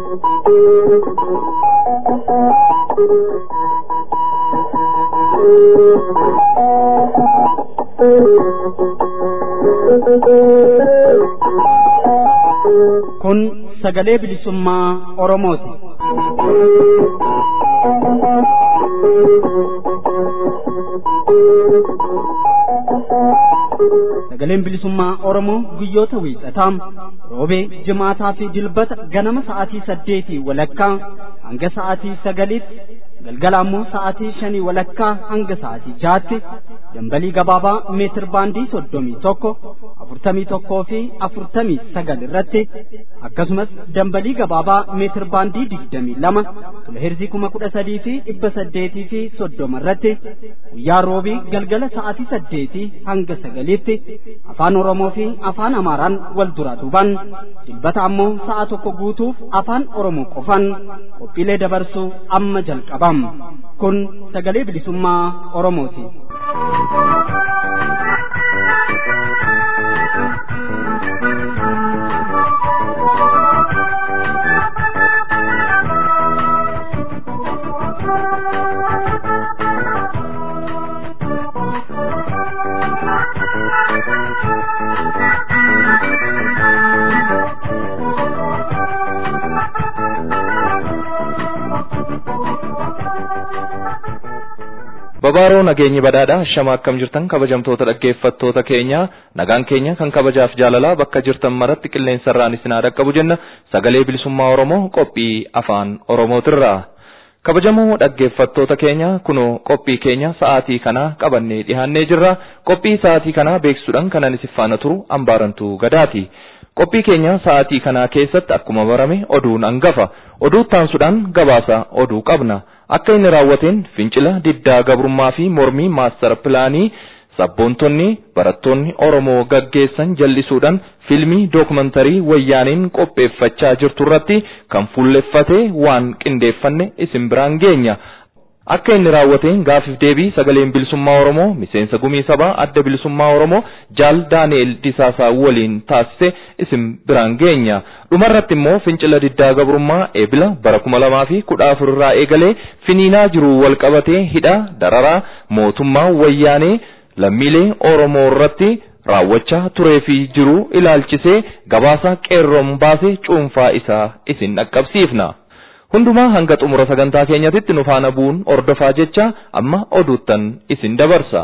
Kun sagalee bilisummaa Oromooti. Sagaleen bilisummaa Oromoo guyyoota wiixataa roobee jimaataa fi dilbata ganama sa'aatii saddeetii walakkaa hanga sa'aatii sagaliitti galgala ammoo sa'aatii shanii walakkaa hanga sa'aatii jaatti dambalii gabaabaa meetir baandii soddomii tokko afurtamii tokkoo fi afurtamii sagal irratti akkasumas dambalii gabaabaa meetir baandii digdamii lama kiloheerzii kuma kudha sadii fi dhibba saddeetii fi soddoma irratti guyyaa roobii galgala sa'aatii saddeetii hanga sagaliitti afaan oromoo fi afaan amaaraan wal duraa duubaan dilbata ammoo sa'a tokko guutuuf afaan oromoo qofaan qophiilee dabarsuu amma jalqabam kun sagalee bilisummaa oromooti. Babaaroo nageenyi badhaadha shama akkam jirtan kabajamtoota dhaggeeffattoota keenya nagaan keenya kan kabajaaf jaalalaa bakka jirtan maratti qilleensarraan isin haa dhaqqabu jenna sagalee bilisummaa Oromoo qophii afaan Oromootirraa. Kabajamoo dhaggeeffattoota keenya kunoo qophii keenya sa'aatii kana qabannee dhiyaannee jirra qophii sa'aatii kana beeksisuudhaan kanan isin faana turu ambaarantuu gadaati. Qophii keenya sa'aatii kana keessatti akkuma barame oduun hangafa oduu taansuudhaan gabaasa oduu qabna. akka inni raawwateen fincila diddaa gabrummaa fi mormii maastara pilaanii sabboontonni barattoonni Oromoo gaggeessan jallisuudhaan fiilmii dookumantarii wayyaaniin qopheeffachaa jirtu irratti kan fuulleffate waan qindeeffanne isin biraan geenya. Akka inni raawwateen gaafiif deebii sagaleen bilisummaa Oromoo miseensa gumii sabaa adda bilisummaa Oromoo jaal Daani'el Disaasaa waliin taasise isin biraan geenya. Dhumarratti immoo fincila diddaa gabrummaa eebila bara kuma lamaa fi kudha afur irraa eegalee finiinaa jiru walqabatee hidha dararaa mootummaa wayyaanee lammiilee Oromoo irratti raawwachaa turee fi jiru ilaalchisee gabaasa qeerroon baasee cuunfaa isaa isin dhaqqabsiifna. Hundumaa hanga xumura sagantaa keenyatitti nu faana bu'uun ordofaa jecha amma oduuttan isin dabarsa.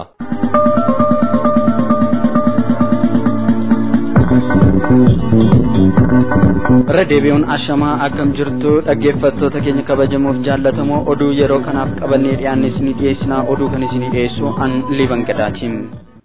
irra deebi'uun ashamaa akkam jirtu dhaggeeffattoota keenya kabajamoof jaallatamoo oduu yeroo kanaaf qabannee dhiyaanne isinii dhiyeessinaa oduu kan isinii dhiyeessu an liban gadaatiin.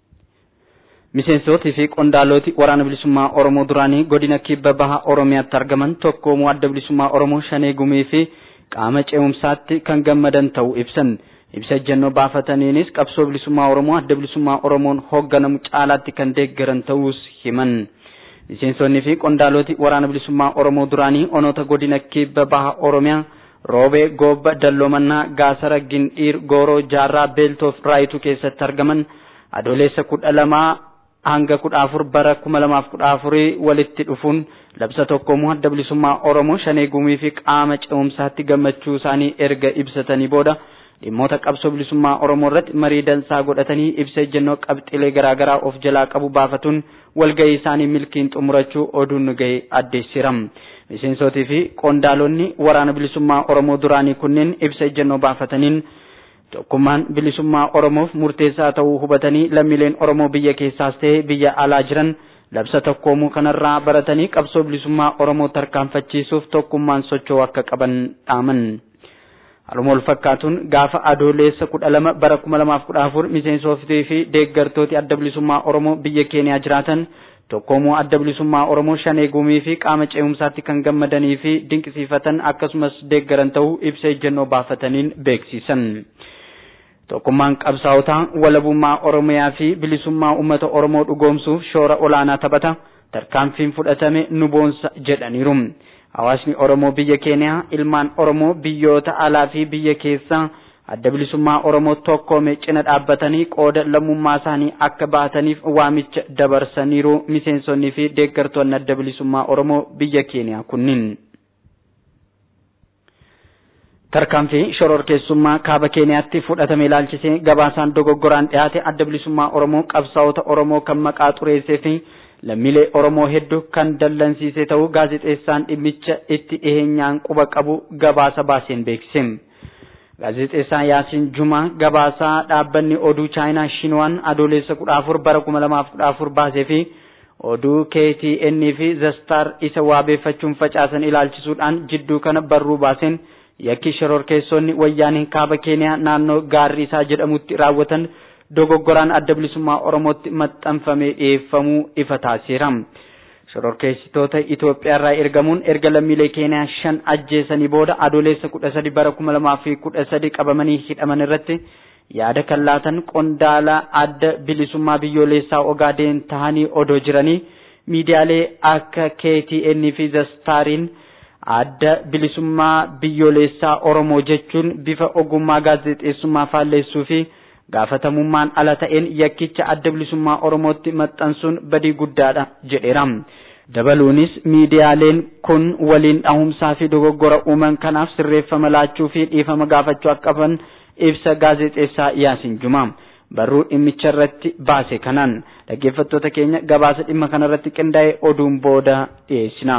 Miseensotii fi qondaalooti waraana bilisummaa Oromoo duraanii godina kibba baha Oromiyaatti argaman tokkoomuu adda bilisummaa Oromoo shanee gumii fi qaama ce'umsaatti kan gammadan ta'uu ibsan. Ibsa ejjennoo baafataniinis qabsoo bilisummaa Oromoo adda bilisummaa Oromoon hoogganamu caalaatti kan deeggaran ta'uus himan. Miseensonni fi qondaalooti waraana bilisummaa Oromoo duraanii onoota godina kibba baha Oromiyaa roobee goobba dalloomannaa gaasara gindhiir gooroo jaarraa beeltoof raayituu keessatti argaman adoolessa kudha lamaa hanga kudha afur bara kuma lamaaf kudha afurii walitti dhufuun labsa tokkoomuu adda bilisummaa Oromoo shanee gumii fi qaama ce'umsaatti gammachuu isaanii erga ibsatanii booda dhimmoota qabsoo bilisummaa Oromoo irratti marii dansaa godhatanii ibsa ejjennoo qabxilee garaagaraa of jalaa qabu baafatuun walgahii isaanii milkiin xumurachuu oduun nu ga'e addeessiram. Miseensotii fi qondaalonni waraana bilisummaa Oromoo duraanii kunneen ibsa ejjennoo baafataniin tokkummaan bilisummaa Oromoof murteessaa ta'uu hubatanii lammiileen Oromoo biyya keessaas ta'e biyya alaa jiran labsa tokkoomuu kanarraa baratanii qabsoo bilisummaa Oromoo tarkaanfachiisuuf tokkummaan socho'uu akka qaban dhaaman. Haaluma wal fakkaatuun gaafa adoolessa kudha lama bara kuma lamaaf kudha afur miseensotii fi deeggartooti adda bilisummaa Oromoo biyya keeniyaa jiraatan tokkoomuu adda bilisummaa Oromoo shanee gumii fi qaama ce'umsaatti kan gammadanii fi dinqisiifatan akkasumas deeggaran ta'uu ibsa ejjennoo baafataniin beeksisan. Tokkummaan qabsaa'otaa walabummaa Oromiyaa fi bilisummaa uummata Oromoo dhugoomsuuf shoora olaanaa taphata. Tarkaanfiin fudhatame nu boonsa jedhaniiru. Hawaasni Oromoo biyya Keeniyaa ilmaan Oromoo biyyoota alaa fi biyya keessaa adda bilisummaa Oromoo tokkoome cina dhaabbatanii qooda lammummaa isaanii akka baataniif waamicha dabarsaniiru miseensonnii fi deeggartoonni adda bilisummaa Oromoo biyya Keeniyaa kunniin. tarkaanfii shororkeessummaa kaaba keeniyaatti fudhatame ilaalchisee gabaasaan dogoggoraan dhiyaate adda bilisummaa oromoo qabsaa'ota oromoo kan maqaa xureessee fi lammiilee oromoo hedduu kan dallansiise ta'uu gaazexeessaan dhimmicha itti dhiheenyaan quba qabu gabaasa baaseen beeksise. gaazexeessaan Yaasiin Jumaa gabaasaa dhaabbanni oduu chaayinaa Shinwaan adoolessa kudha afur bara kuma lamaaf kudha afur baasee fi oduu KTN fi Zastar isa waabeeffachuun facaasan ilaalchisuudhaan jidduu kana barruu baaseen yakki shororkeessonni wayyaanee kaaba keeniyaa naannoo gaarriisaa jedhamutti raawwatan dogoggoraan adda bilisummaa oromootti maxxanfamee dhiyeeffamuu ifa taasiseera. shororkeessitoota Itoophiyaarraa ergamuun erga lammiilee keeniyaa shan ajjeesanii booda adoolessa kudha sadi bara kuma lamaa fi kudha sadi qabamanii hidhaman irratti yaada kan laatan qondaala adda bilisummaa biyyoolessaa Ogaadeen tahanii odoo jiranii miidiyaalee akka KTN fi Zastaariin adda bilisummaa biyyoolessaa Oromoo jechuun bifa ogummaa gaazexeessummaa faalleessuu fi gaafatamummaan ala ta'een yakkicha adda bilisummaa Oromootti maxxansuun badii guddaadha jedheera. Dabaluunis miidiyaaleen kun waliin dhahumsaa fi dogoggora uuman kanaaf sirreeffama laachuu fi dhiifama gaafachuu akka qaban ibsa gaazexeessaa Yaasin Jumaa. Barruu dhimmicha irratti baase kanaan dhaggeeffattoota keenya gabaasa dhimma kanarratti qindaa'e oduun booda dhiyeessina.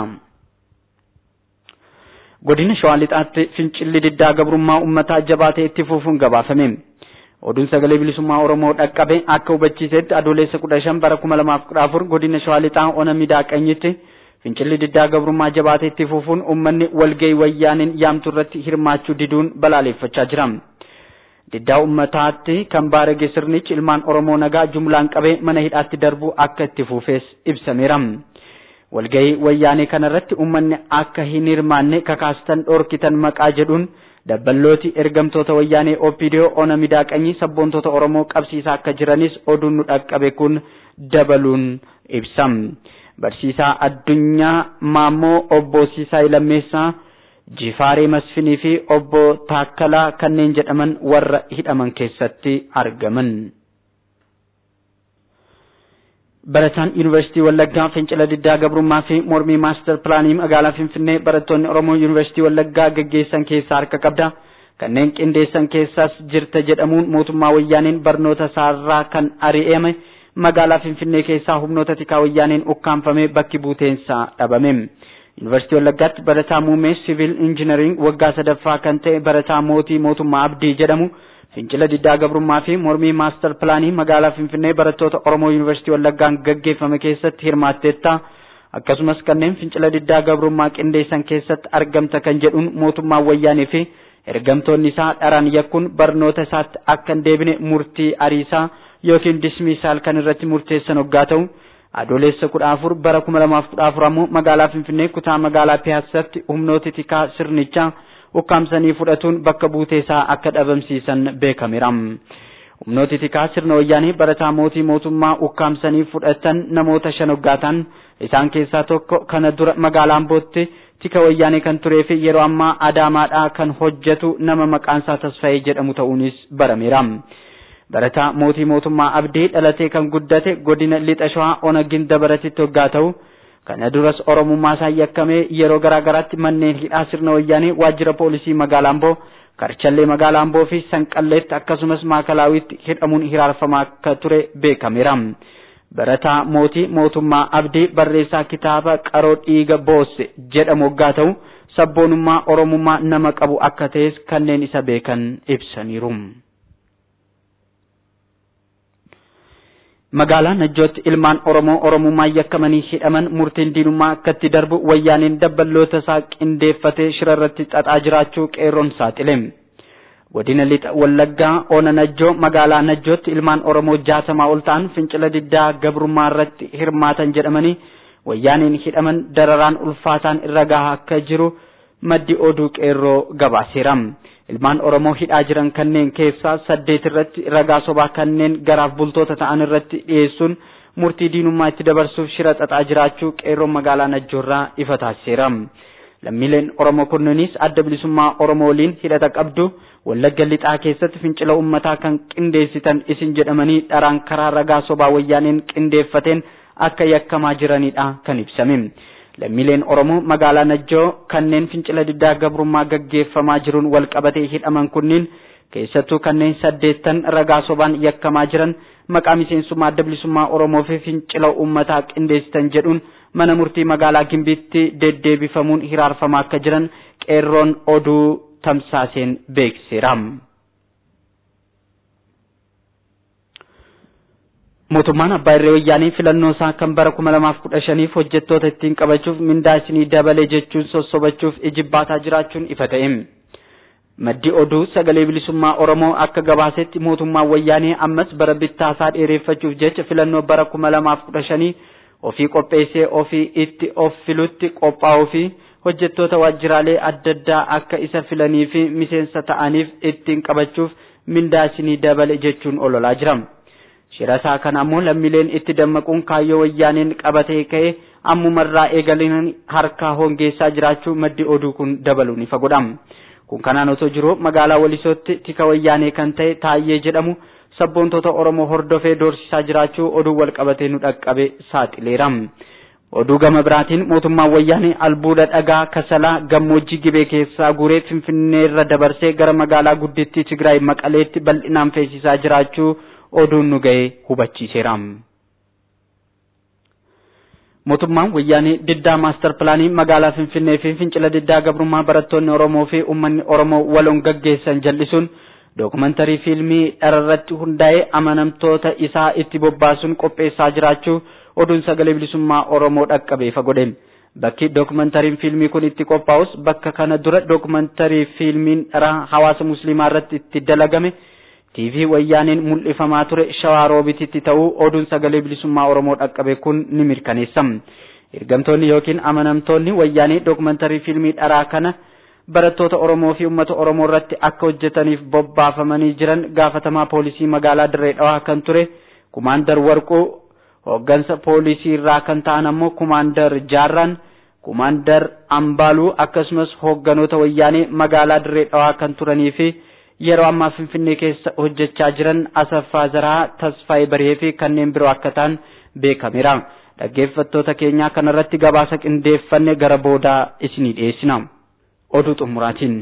Godina Shawaa Lixaatti fincilli diddaa gabrummaa uummataa jabaatee itti fufuun gabaafame. Oduun sagalee bilisummaa Oromoo dhaqqabe akka hubachiisetti adoolessa kudha shan bara kuma lamaaf kudha afur godina Shawaa Lixaa ona miidhaqanyitti fincilli diddaa gabrummaa jabaatee itti fufuun uummanni walgahii wayyaaniin yaamtu irratti hirmaachuu diduun balaaleffachaa jira. Diddaa uummataatti kan baarage sirnichi ilmaan Oromoo nagaa jumlaan qabee mana hidhaatti darbuu akka itti fufees ibsameera. Walgahii wayyaanee kanarratti uummanni akka hin hirmaanne kakaastan dhorkitan maqaa jedhuun dabballooti ergamtoota wayyaanee OPDO ona miidhaqanyii sabboontoota Oromoo qabsiisaa akka jiranis oduun nu dhaqqabe kun dabaluun ibsam. Barsiisaa addunyaa Maammoo obbo Siisaay Lammeessaa Jifaaree Masfinii fi obbo Taakkalaa kanneen jedhaman warra hidhaman keessatti argaman. Barataan Yuunivarsiitii Wallaggaa fincila diddaa gabrummaa fi mormii maastar pilaanii magaalaa Finfinnee barattoonni Oromoo Yuunivarsiitii Wallaggaa gaggeessan keessaa harka qabda. Kanneen qindeessan keessaas jirta jedhamuun mootummaa wayyaaniin barnoota isaarraa kan ari'ame magaalaa Finfinnee keessaa humnoota tikaa wayyaaniin ukkaanfamee bakki buuteensaa dhabame. Yuunivarsiitii Wallaggaatti barataa muummee siviil injinariing waggaa sadaffaa kan ta'e barataa mootii mootummaa Abdii jedhamu fincila diddaa gabrummaa fi mormii maastar pilaanii magaalaa Finfinnee barattoota Oromoo Yuunivarsiitii Wallaggaan gaggeeffame keessatti hirmaatteetta. Akkasumas kanneen fincila diddaa gabrummaa qindeessan keessatti argamta kan jedhuun mootummaan wayyaanii fi ergamtoonni isaa dharaan yakkuun barnoota isaatti akka hin deebine murtii ariisaa yookiin dismiisaal kan irratti murteessan hoggaa ta'u. Adoolessa kudha afur bara kuma lamaaf kudha afur ammoo magaalaa Finfinnee kutaa magaalaa Piyaasatti humnooti tikaa sirnichaa ukkaamsanii fudhatuun bakka buuteesaa akka dhabamsiisan beekameera. Humnooti tikaa sirna wayyaanii barataa mootii mootummaa ukkaamsanii fudhatan namoota shan hoggaataan isaan keessaa tokko kana dura magaalaa Ambootti tika wayyaanii kan turee fi yeroo ammaa Adaamaadhaa kan hojjetu nama maqaansaa Tasfaayee jedhamu ta'uunis barameera. Barataa mootii mootummaa Abdii dhalatee kan guddate godina Lixa Shawaa ona ginda baratitti hoggaa ta'u kana duras Oromummaa isaa yakkamee yeroo garaa garaatti manneen hidhaa sirna wayyaanii waajjira poolisii magaalaa Amboo Karchallee magaalaa Amboo fi Sanqalleetti akkasumas Maakalawitti hidhamuun hiraarfamaa akka ture beekameera. Barataa mootii mootummaa Abdii barreessaa kitaaba qaroo dhiiga boosse jedhamu hoggaa ta'u sabboonummaa Oromummaa nama qabu akka ta'es kanneen isa beekan ibsaniiru. magaalaa Najjootti ilmaan Oromoo Oromummaa yakkamanii hidhaman murtiin diinummaa akkatti darbu wayyaaniin dabballoota isaa qindeeffatee shirarratti xaxaa jiraachuu qeerroon saaxile. Godina lixa Wallaggaa Oona Najjoo magaalaa Najjootti ilmaan Oromoo jaatamaa ol ta'an fincila diddaa gabrummaa irratti hirmaatan jedhamanii wayyaaniin hidhaman dararaan ulfaataan irra gahaa akka jiru maddi oduu qeerroo gabaaseera. ilmaan Oromoo hidhaa jiran kanneen keessaa saddeet irratti ragaa sobaa kanneen garaaf bultoota ta'an irratti dhiyeessuun murtii diinummaa itti dabarsuuf shira xaxaa jiraachuu qeerroon magaalaa Najjoorraa ifa taasiseera. Lammiileen Oromoo kunniinis adda bilisummaa Oromoo waliin hidhata qabdu Wallagga lixaa keessatti fincila uummataa kan qindeessitan isin jedhamanii dharaan karaa ragaa sobaa wayyaaneen qindeeffateen akka yakkamaa jiranidha kan ibsame. lammiileen Oromoo magaalaa Najjoo kanneen fincila diddaa gabrummaa gaggeeffamaa jiruun wal qabatee hidhaman kunniin keessattuu kanneen saddeettan ragaa sobaan yakkamaa jiran maqaa miseensummaa adda bilisummaa Oromoo fi fincila uummataa qindeessitan jedhuun mana murtii magaalaa Gimbiitti deddeebifamuun hiraarfamaa akka jiran qeerroon oduu tamsaaseen beeksiseera. mootummaan abbaa irree wayyaanii filannoo isaa kan bara kuma lamaaf kudha shaniif hojjettoota ittiin qabachuuf mindaa isinii dabalee jechuun sossobachuuf ijibbaataa jiraachuun ifa ta'e. Maddi oduu sagalee bilisummaa Oromoo akka gabaasetti mootummaan wayyaanii ammas bara bittaasaa dheereffachuuf jecha filannoo bara kuma lamaaf kudha shanii ofii qopheessee ofii itti of filutti qophaa'uu fi hojjettoota waajjiraalee adda addaa akka isa filanii fi miseensa ta'aniif ittiin qabachuuf mindaa isinii dabale jechuun ololaa jira. Shirasaa kana ammoo lammiileen itti dammaquun kaayyoo wayyaaneen qabatee ka'e ammumarraa eegaleen harkaa hongeessaa jiraachuu maddi oduu kun dabaluun ifa godha. Kun kanaan otoo jiru magaalaa Walisootti tika wayyaanee kan ta'e Taayyee jedhamu sabboontoota Oromoo hordofee doorsisaa jiraachuu oduu wal qabatee nu dhaqqabe saaxileera. Oduu gama biraatiin mootummaan wayyaanee albuuda dhagaa kasalaa gammoojjii gibee keessaa guuree finfinneerra dabarsee gara magaalaa guddittii Tigraay Maqaleetti bal'inaan feesisaa jiraachuu oduun nu ga'e hubachiiseera. Mootummaan wayyaanee diddaa maastar pilaanii magaalaa Finfinnee fi fincila diddaa gabrummaa barattoonni Oromoo fi uummanni Oromoo waloon gaggeessan jal'isuun dookumantarii fiilmii dhararratti hundaa'ee amanamtoota isaa itti bobbaasuun qopheessaa jiraachuu oduun sagalee bilisummaa Oromoo dhaqqabee ifa godhe. Bakki dookumantariin fiilmii kun itti qophaa'us bakka kana dura dookumantarii fiilmiin dharaa hawaasa musliimaa irratti itti dalagame TV wayyaaneen mul'ifamaa ture shawaa roobititti ta'uu oduun sagalee bilisummaa Oromoo dhaqqabe kun ni mirkaneessa. Ergamtoonni yookiin amanamtoonni wayyaanee dookumantarii fiilmii dharaa kana barattoota Oromoo fi uummata Oromoo irratti akka hojjetaniif bobbaafamanii jiran gaafatamaa poolisii magaalaa Dirree Dhawaa kan ture kumaandar Warquu hooggansa poolisii irraa kan ta'an ammoo kumaandar Jaarraan kumaandar Ambaaluu akkasumas hoogganoota wayyaanee magaalaa Dirree Dhawaa kan turanii fi yeroo ammaa Finfinnee keessa hojjechaa jiran Asaffaa Zaraa, Tasfaayee Baree fi kanneen biroo akka ta'an beekameera. Dhaggeeffattoota keenyaa kanarratti gabaasa qindeeffanne gara boodaa isinii dhiyeessina. Oduu xumuraatiin.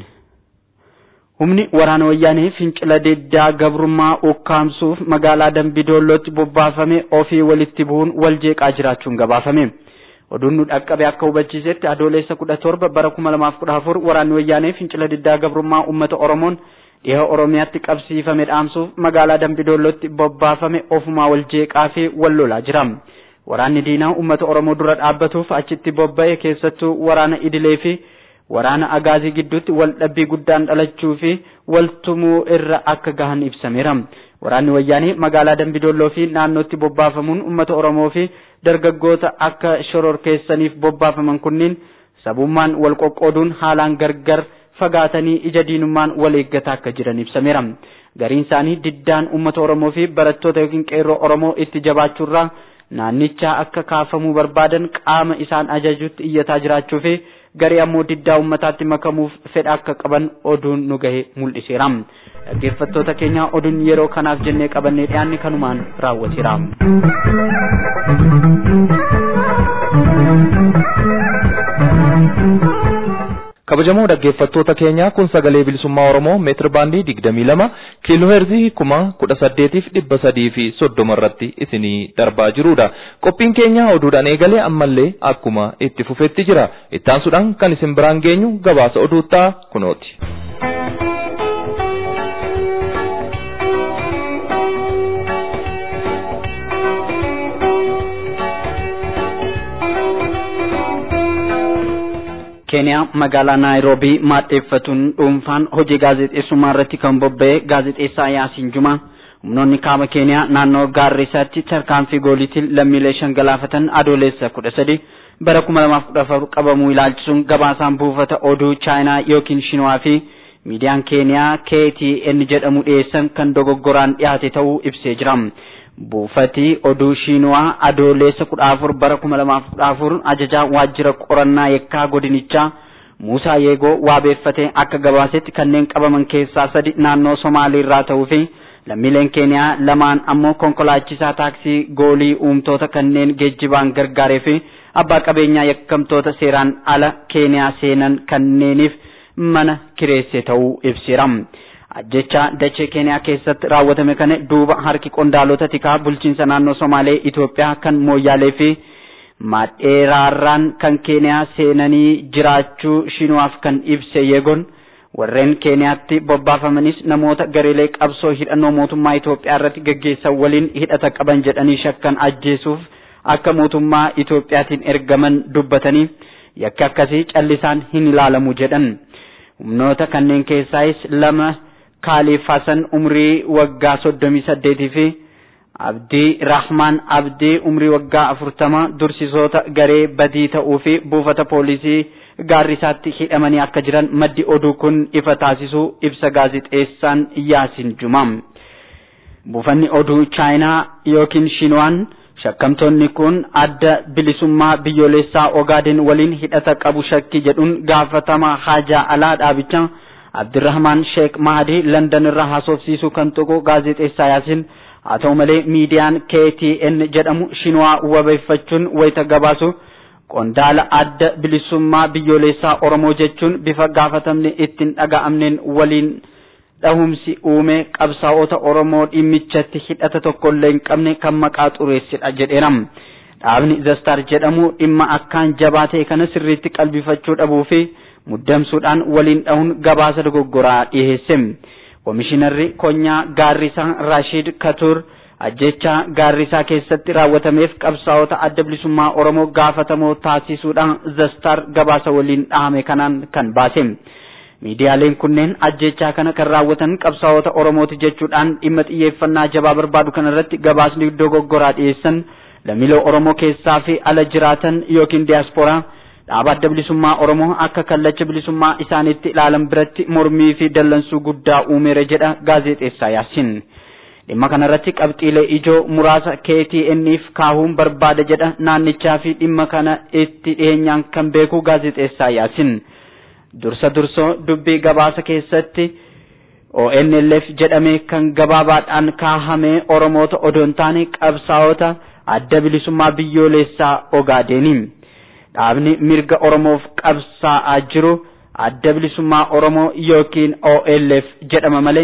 Humni waraana wayyaanee fincila diddaa gabrummaa ukkaamsuuf magaalaa Dambidollootti bobbaafame ofii walitti bu'uun wal jeeqaa jiraachuun gabaafame. Oduun nu dhaqqabe akka hubachiisetti adoolessa kudha torba bara kuma lamaaf kudha afur waraanni wayyaanee fincila diddaa gabrummaa uummata Oromoon dhiha Oromiyaatti qabsiifame dhaamsuuf magaalaa Dambidollootti bobbaafame ofumaa wal jeeqaa fi wal lolaa jira. Waraanni diinaa uummata Oromoo dura dhaabbatuuf achitti bobba'e keessattuu waraana idilee fi waraana agaazii gidduutti wal dhabbii guddaan dhalachuu fi waltumuu irra akka gahan ibsameera. Waraanni wayyaanii magaalaa Dambidolloo fi naannootti bobbaafamuun uummata Oromoo fi dargaggoota akka shororkeessaniif bobbaafaman kunniin sabummaan wal qoqqooduun haalaan gargar fagaatanii ija diinummaan wal eeggataa akka jiran ibsameera. Gariin isaanii diddaan uummata Oromoo fi barattoota yookiin qeerroo Oromoo itti jabaachuurraa naannichaa akka kaafamuu barbaadan qaama isaan ajajutti iyyataa jiraachuu fi garii ammoo diddaa uummataatti makamuuf fedha akka qaban oduun nu gahe mul'iseera. Dhaggeeffattoota keenya oduun yeroo kanaaf jennee qabannee dhiyaanne kanumaan raawwateera. kabajamoo dhaggeeffattoota keenyaa kun sagalee bilisummaa oromoo meetir baandii digdamii lama kiiloo heerzii kuma kudha saddeetiif dhibba sadii fi soddoma irratti isinii darbaa jirudha qophiin keenya oduudhaan eegalee ammallee akkuma itti fufetti jira ittaansuudhaan kan isin biraan geenyu gabaasa oduuttaa kunooti. keeniyaa magaalaa naayiroobii maadheeffatuun dhuunfaan hojii gaazexeessummaa irratti kan bobba'e gaazexeessaa yaasiin jumaa humnoonni kaaba keeniyaa naannoo gaarrisaatti tarkaanfii gooliitiin lammiilee shan galaafatan adoolessa kudha sadi bara kuma lamaaf kudha afur qabamuu ilaalchisuun gabaasaan buufata oduu chaayinaa yookiin shinwaa fi miidiyaan keeniyaa KTN jedhamu dhiyeessan kan dogoggoraan dhiyaate ta'uu ibsee jira. buufati oduu shiinuwaa adoolessa kudha afur bara kuma lamaaf kudha afur ajajaa waajjira qorannaa yakkaa godinichaa Muusaa Yeegoo waabeeffatee akka gabaasetti kanneen qabaman keessaa sadi naannoo Somaaliirraa ta'uu fi lammiileen keeniyaa lamaan ammoo konkolaachisaa taaksii goolii uumtoota kanneen geejjibaan gargaaree fi abbaa qabeenyaa yakkamtoota seeraan ala keeniyaa seenan kanneeniif mana kireesse ta'uu ibseera. ajjecha dachee keeniyaa keessatti raawwatame kana duuba harki qondaalota tikaa bulchiinsa naannoo somaalee Itoophiyaa kan mooyyaalee fi maadheeraarraan kan keeniyaa seenanii jiraachuu shinuwaaf kan ibse yeegon warreen keeniyaatti bobbaafamanis namoota gareelee qabsoo hidhannoo mootummaa Itoophiyaa irratti gaggeessan waliin hidhata qaban jedhanii shakkan ajjeesuuf akka mootummaa Itoophiyaatiin ergaman dubbatanii yakki akkasii callisaan hin ilaalamu jedhan humnoota kanneen keessaayis lama Kaaliif Hasan umrii waggaa soddomii saddeetii fi Abdii Rahmaan Abdii umrii waggaa afurtama dursisoota garee badii ta'uu fi buufata poolisii gaarrisaatti hidhamanii akka jiran maddi oduu kun ifa taasisuu ibsa gaazixeessaan Yaasin Jumaam. Buufanni oduu Chaayinaa yookiin Shinwaan shakkamtoonni kun adda bilisummaa biyyoolessaa Ogaaden waliin hidhata qabu shakki jedhuun gaafatama haajaa alaa dhaabichaa Abdirrahmaan Sheek Mahdi London irraa haasofsiisuu kan tuqu gaazexeessaa Yaasin haa ta'u malee miidiyaan KTN jedhamu Shinwaa wabeeffachuun wayita gabaasu qondaala adda bilisummaa biyyoolessaa Oromoo jechuun bifa gaafatamne ittiin dhaga'amneen waliin dhahumsi uume qabsaa'ota Oromoo dhimmichatti hidhata tokkollee hin qabne kan maqaa xureessidha jedheera. Dhaabni Zastar jedhamu dhimma akkaan jabaa ta'e kana sirriitti qalbifachuu dhabuu fi muddamsuudhaan waliin dhahuun gabaasa dogoggoraa dhiyeesse. Komishinarri Konyaa Gaarrisaa Rashid Katur ajjecha Gaarrisaa keessatti raawwatameef qabsaa'ota adda bilisummaa Oromoo gaafatamoo taasisuudhaan Zastar gabaasa waliin dhahame kanaan kan baase. Miidiyaaleen kunneen ajjechaa kana kan raawwatan qabsaa'ota Oromooti jechuudhaan dhimma xiyyeeffannaa jabaa barbaadu kanarratti gabaasni dogoggoraa dhiyeessan lammiilee Oromoo keessaa fi ala jiraatan yookiin diyaaspooraa dhaaba adda bilisummaa Oromoo akka kallacha bilisummaa isaaniitti ilaalan biratti mormii fi dallansuu guddaa uumeera jedha gaazexeessaa Yaasin. Dhimma kanarratti qabxiilee ijoo muraasa KTN'if kaahuun barbaada jedha naannichaa fi dhimma kana itti dhiyeenyaan kan beeku gaazexeessaa Yaasin. Dursa dursoo dubbii gabaasa keessatti ONLF jedhamee kan gabaabaadhaan kaahame Oromoota odoo hin taane qabsaa'ota adda bilisummaa biyyoolessaa Ogaadeeni. Dhaabni mirga Oromoof qabsaa'aa jiru adda bilisummaa Oromoo yookiin OLF jedhama malee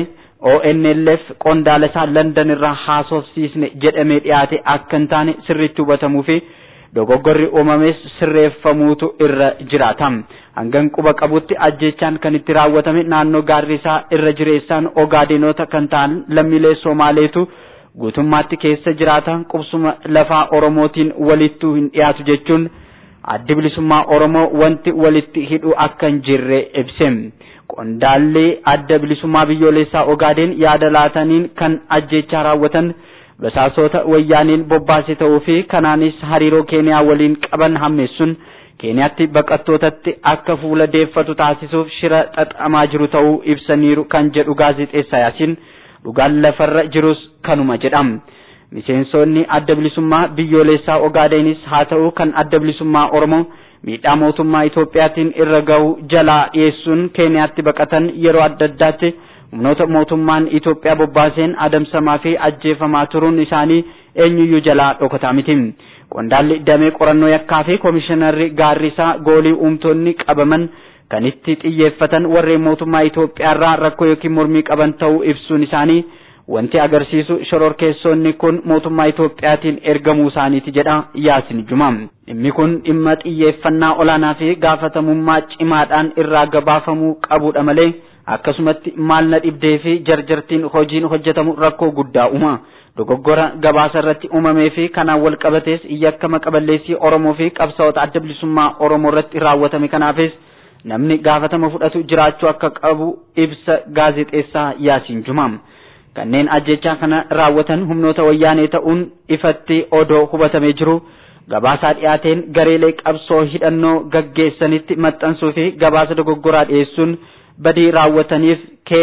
ONLF qondaala isaa London irraa haasofsiisne jedhamee dhiyaate akka hin taane sirriitti hubatamuu fi dogoggorri uumames sirreeffamuutu irra jiraata. Hangan quba qabutti ajjechaan kan itti raawwatame naannoo gaarrisaa irra jireessaan Ogaadenoota kan ta'an lammiilee Somaaleetu guutummaatti keessa jiraatan qubsuma lafaa Oromootiin walittuu hin dhiyaatu jechuun addi bilisummaa Oromoo wanti walitti hidhu akka hin jirre ibse. Qondaalli adda bilisummaa biyyoolessaa Ogaadeen yaada laataniin kan ajjechaa raawwatan basaasota wayyaaniin bobbaase ta'uu fi kanaanis hariiroo Keeniyaa waliin qaban hammeessuun Keeniyaatti baqattootatti akka fuula deeffatu taasisuuf shira xaxamaa jiru ta'uu ibsaniiru kan jedhu gaazexeessaa Yaasiin dhugaan lafarra jirus kanuma jedhama. Miseensonni adda bilisummaa biyyoolessaa Ogaadenis haa ta'u kan adda bilisummaa Oromoo miidhaa mootummaa Itoophiyaatiin irra gahu jalaa dhiyeessuun Keeniyaatti baqatan yeroo adda addaatti humnoota mootummaan Itoophiyaa bobbaaseen adamsamaa fi ajjeefamaa turuun isaanii eenyuyyuu jalaa dhokataa miti. Qondaalli damee qorannoo yakkaa fi komishinarri gaarrisaa goolii uumtonni qabaman kan itti xiyyeeffatan warreen mootummaa Itoophiyaarraa rakkoo yookiin mormii qaban ta'uu ibsuun isaanii wanti agarsiisu shororkeessonni kun mootummaa Itoophiyaatiin ergamuu isaaniiti jedha Yaasin Juma. Dhimmi kun dhimma xiyyeeffannaa olaanaa fi gaafatamummaa cimaadhaan irraa gabaafamuu qabudha malee akkasumatti maal na dhibdee fi jarjartiin hojiin hojjetamu rakkoo guddaa uuma. Dogoggora gabaasa irratti uumamee fi kanaan wal qabatees yakkama qaballeessii Oromoo fi qabsaa'ota adda bilisummaa Oromoo irratti raawwatame kanaafis namni gaafatama fudhatu jiraachuu akka qabu ibsa gaazexeessaa Yaasin Juma. kanneen ajjechaa kana raawwatan humnoota wayyaanee ta'uun ifatti odoo hubatamee jiru gabaasaa dhiyaateen gareelee qabsoo hidhannoo gaggeessanitti maxxansuu fi gabaasa dogoggoraa dhiyeessuun badii raawwataniif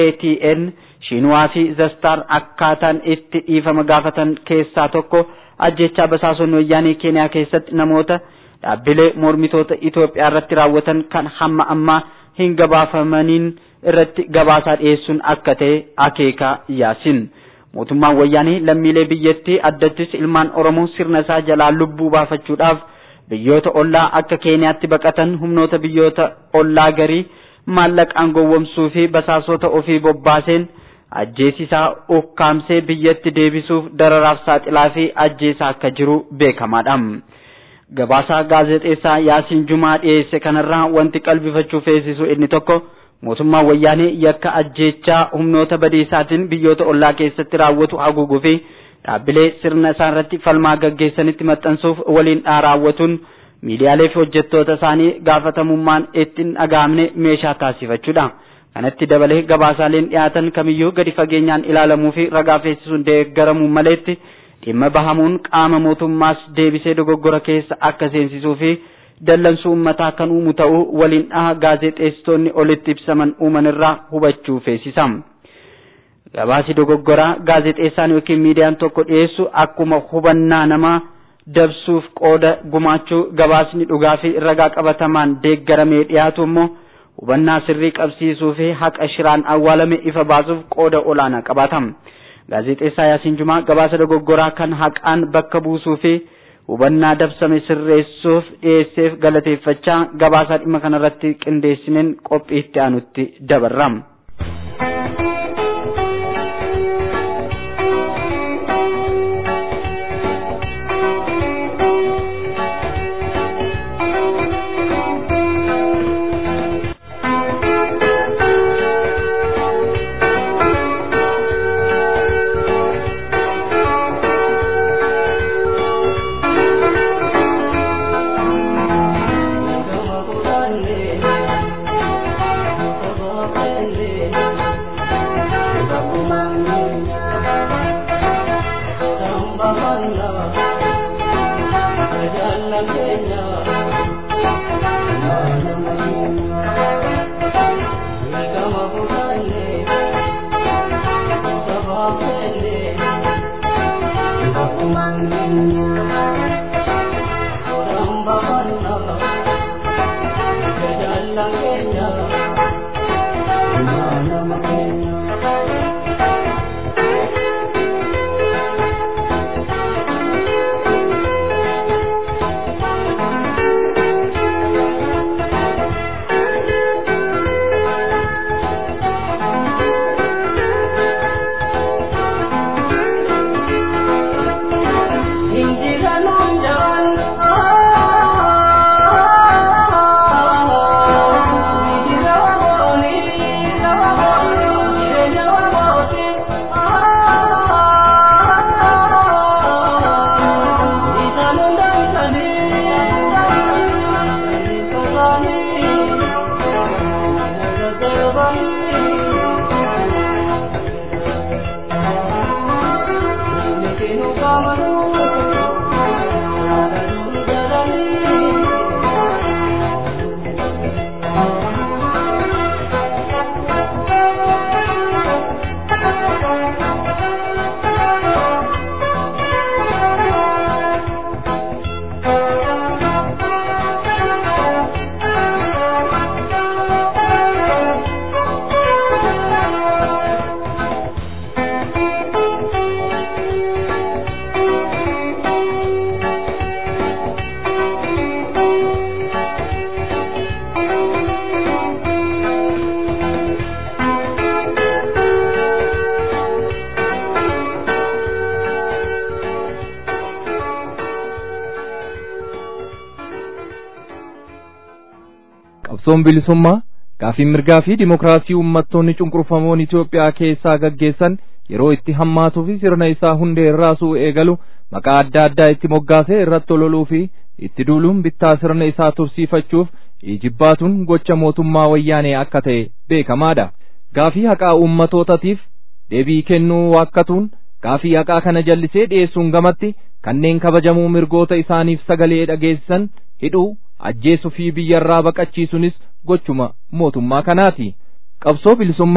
KTN Shiinwaa fi Zastar akkaataan itti dhiifama gaafatan keessaa tokko ajjechaa basaasonni wayyaanee Keeniyaa keessatti namoota dhaabbilee mormitoota Itoophiyaa irratti raawwatan kan hamma ammaa hin gabaafamaniin irratti gabaasaa dhiyeessuun akka ta'e akeeka yaasin mootummaan wayyaanee lammiilee biyyattii addattis ilmaan oromoo sirna isaa jalaa lubbuu baafachuudhaaf biyyoota ollaa akka keeniyaatti baqatan humnoota biyyoota ollaa garii maallaqaan gowwomsuu fi basaasota ofii bobbaaseen ajjeesisaa ukkaamsee biyyatti deebisuuf dararaaf saaxilaa fi ajjeesaa akka jiru beekamaadha. Gabaasaa gaazexeessaa Yaasiin Jumaa dhiyeesse kanarraa wanti qalbifachuu feesisu inni tokko mootummaan wayyaanee yakka ajjeechaa humnoota badiisaatiin biyyoota ollaa keessatti raawwatu haguuguu fi dhaabbilee sirna isaa irratti falmaa gaggeessanitti maxxansuuf waliin raawwatuun miidiyaalee fi hojjettoota isaanii gaafatamummaan ittiin dhaga'amne meeshaa taasifachuudha. Kanatti dabalee gabaasaaleen dhiyaatan kamiyyuu gadi fageenyaan ilaalamuu fi ragaa feesisuun deeggaramuu maleetti dhimma bahamuun qaama mootummaas deebisee dogoggora keessa akka seensisuu fi dallansuu uummataa kan uumu ta'uu waliin dhaha gaazexeessitoonni olitti ibsaman uuman irraa hubachuu feesisa. Gabaasi dogoggoraa gaazexeessaan yookiin miidiyaan tokko dhiyeessu akkuma hubannaa namaa dabsuuf qooda gumaachuu gabaasni dhugaa fi ragaa qabatamaan deeggaramee dhiyaatu immoo hubannaa sirrii qabsiisuu fi haqa shiraan awwaalame ifa baasuuf qooda olaanaa qabaata. Gaazexeessaa Yaasiin Jumaa gabaasa dogoggoraa kan haqaan bakka buusuu fi hubannaa dabsame sirreessuuf dhiyeesseef galateeffachaa gabaasaa dhimma kanarratti qindeessineen qophii itti aanutti dabarra. qabsoon bilisummaa gaafii mirgaa fi dimokiraasii uummattoonni cunqurfamoon Itoophiyaa keessaa gaggeessan yeroo itti hammaatuu fi sirna isaa hundee irraasuu eegalu maqaa adda addaa itti moggaasee irratti ololuu fi itti duuluun bittaa sirna isaa tursiifachuuf ijibbaatuun gocha mootummaa wayyaanee akka ta'e beekamaadha. Gaafii haqaa uummatootaatiif deebii kennuu waakkatuun gaafii haqaa kana jallisee dhiyeessuun gamatti kanneen kabajamuu mirgoota isaaniif sagalee dhageessisan hidhuu ajjeesuu fi biyyarraa baqachiisuunis gochuma mootummaa kanaati. Qabsoo bilisummaa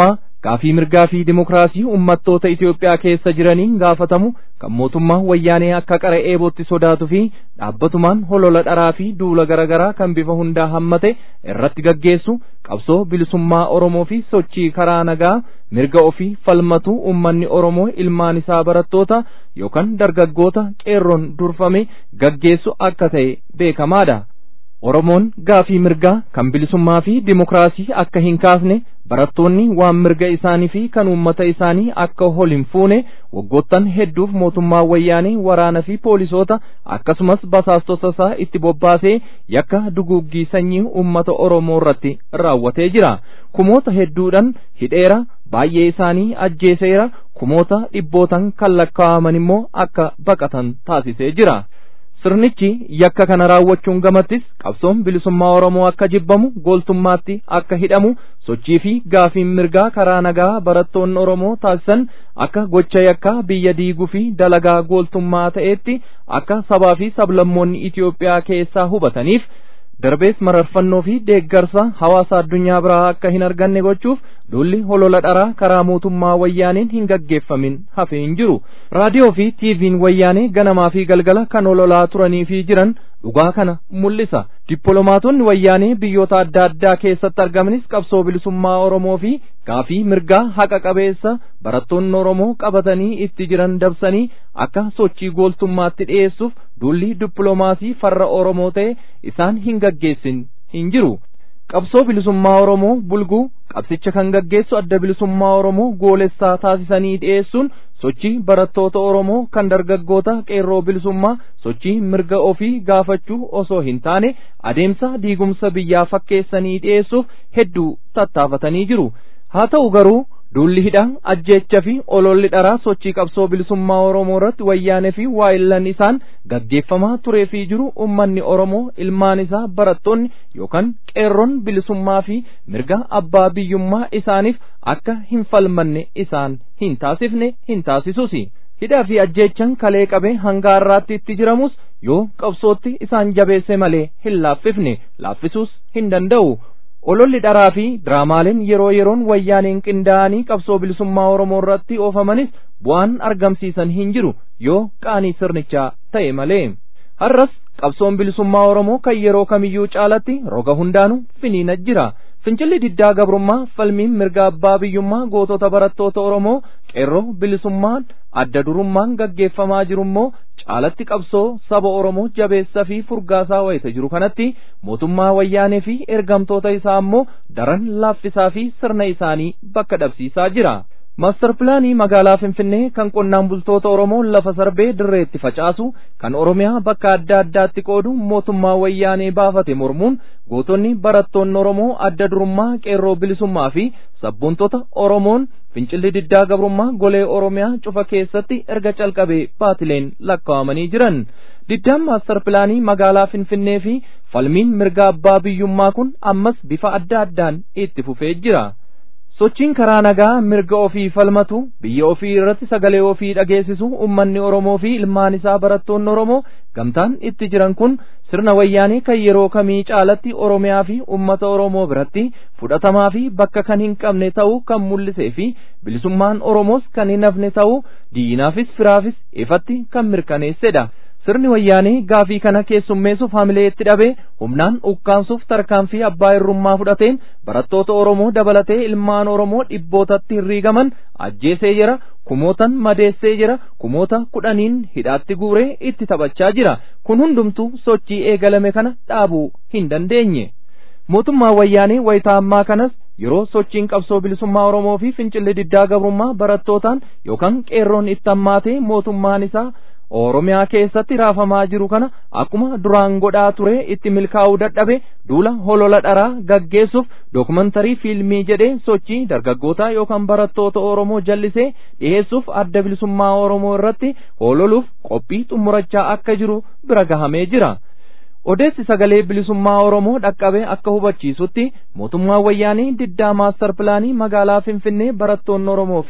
gaafii mirgaa fi dimokiraasii ummattoota Itoophiyaa keessa jiraniin gaafatamu kan mootummaa wayyaanee akka qara eebootti sodaatu fi dhaabbatumaan holola dharaa fi duula garaagaraa kan bifa hundaa hammate irratti gaggeessu qabsoo bilisummaa Oromoo fi sochii karaa nagaa mirga ofii falmatu ummanni Oromoo ilmaan isaa barattoota yookaan dargaggoota qeerroon durfame gaggeessu akka ta'e beekamaadha. Oromoon gaafii mirgaa kan bilisummaa fi dimokiraasii akka hin kaasne barattoonni waan mirga isaanii fi kan uummata isaanii akka hol hin fuune waggoottan hedduuf mootummaa wayyaanee waraana fi poolisoota akkasumas basaastota isaa itti bobbaasee yakka duguuggii sanyii uummata Oromoo irratti raawwatee jira. Kumoota hedduudhaan hidheera baay'ee isaanii ajjeeseera kumoota dhibbootan kan lakkaa'aman immoo akka baqatan taasisee jira. Sirnichi yakka kana raawwachuun gamattis qabsoon bilisummaa Oromoo akka jibbamu gooltummaatti akka hidhamu sochii fi gaafiin mirgaa karaa nagaa barattoonni Oromoo taasisan akka gocha yakkaa biyya diiguu fi dalagaa gooltummaa ta'eetti akka sabaa fi sablammoonni Itoophiyaa keessaa hubataniif darbees mararfannoo fi deeggarsa hawaasa addunyaa biraa akka hin arganne gochuuf duulli holola dharaa karaa mootummaa wayyaaneen hin gaggeeffamin hafee hin jiru raadiyoo fi tiiviin wayyaanee ganamaa fi galgala kan hololaa turanii fi jiran dhugaa kana mul'isa dippiloomaatonni wayyaanee biyyoota adda addaa keessatti argamanis qabsoo bilisummaa oromoo fi gaafii mirgaa haqa qabeessa barattoonni oromoo qabatanii itti jiran dabsanii akka sochii gooltummaatti dhi'eessuuf duulli dippiloomaasii farra oromoo ta'e isaan hin gaggeessin hin jiru qabsoo bilisummaa oromoo bulguu qabsicha kan gaggeessu adda bilisummaa oromoo goolessaa taasisanii dhi'eessuun sochii barattoota oromoo kan dargaggoota qeerroo bilisummaa sochii mirga ofii gaafachuu osoo hin taane adeemsa diigumsa biyyaa fakkeessanii dhi'eessuuf hedduu tattaafatanii jiru haa ta'u garuu duulli hidhaa ajjeecha fi ololli dharaa sochii qabsoo bilisummaa oromoo irratti wayyaanee fi waa'illan isaan gaggeeffamaa turee fi jiru ummanni oromoo ilmaan isaa barattoonni yookaan qeerroon bilisummaa fi mirga abbaa biyyummaa isaaniif akka hin falmanne isaan hin taasifne hin taasisusi hidhaa fi ajjeechan kalee qabee hanga har'aatti itti jiramus yoo qabsootti isaan jabeesse malee hin laaffifne laaffisuus hin danda'u ololli dharaa fi diraamaaleen yeroo yeroon wayyaaneen qindaa'anii qabsoo bilisummaa oromoo irratti oofamanis bu'aan argamsiisan hin jiru yoo qaanii sirnichaa ta'e malee har'as qabsoon bilisummaa oromoo kan yeroo kamiyyuu caalatti roga hundaanu finiina jira fincilli diddaa gabrummaa falmiin mirga abbaa biyyummaa gootota barattoota oromoo qeerroo bilisummaan adda durummaan gaggeeffamaa jirummoo caalatti qabsoo saba oromoo jabeessa fi furgaasaa wayita jiru kanatti mootummaa wayyaanee fi ergamtoota isaa ammoo daran laaffisaa fi sirna isaanii bakka dhabsiisaa jira. Maastar pilaanii magaalaa Finfinnee kan qonnaan bultoota Oromoo lafa sarbee dirreetti facaasu kan Oromiyaa bakka adda addaatti qoodu mootummaa wayyaanee baafate mormuun gootonni barattoonni Oromoo adda durummaa qeerroo bilisummaa fi sabboontota Oromoon fincilli diddaa gabrummaa golee Oromiyaa cufa keessatti erga calqabee baatileen lakkaa'amanii jiran. Diddaan maastar pilaanii magaalaa Finfinnee fi falmiin mirga abbaa biyyummaa kun ammas bifa adda addaan itti fufee jira. sochiin karaa nagaa mirga ofii falmatu biyya ofii irratti sagalee ofii dhageessisu ummanni oromoo fi ilmaan isaa barattoonni oromoo gamtaan itti jiran kun sirna wayyaanee kan yeroo kamii caalatti oromiyaa fi ummata oromoo biratti fudhatamaa fi bakka kan hin qabne ta'uu kan mul'isee fi bilisummaan oromoos kan hin hafne ta'uu diinaafis firaafis ifatti kan mirkaneessedha. sirni wayyaanee gaafii kana keessummeessuuf hamilee itti dhabee humnaan ukkaansuuf tarkaanfii abbaa irrummaa fudhateen barattoota oromoo dabalatee ilmaan oromoo dhibbootatti hirriigaman ajjeesee jira kumootan madeessee jira kumoota kudhaniin hidhaatti guuree itti taphachaa jira kun hundumtuu sochii eegalame kana dhaabuu hin dandeenye mootummaa wayyaanee wayitaa ammaa kanas yeroo sochiin qabsoo bilisummaa oromoo fi fincilli diddaa gabrummaa barattootaan yookaan qeerroon itti hammaatee mootummaan isaa Oromiyaa keessatti raafamaa jiru kana akkuma duraan godhaa ture itti milkaa'uu dadhabe duula holola dharaa gaggeessuuf dookumantarii fiilmii jedhee sochii dargaggootaa yookaan barattoota Oromoo jallisee dhiyeessuuf adda bilisummaa Oromoo irratti hololuuf qophii xumurachaa akka jiru bira gahamee jira. Odeessi sagalee bilisummaa Oromoo dhaqqabe akka hubachiisutti mootummaa wayyaanee diddaa maastar pilaanii magaalaa Finfinnee barattoonni Oromoo fi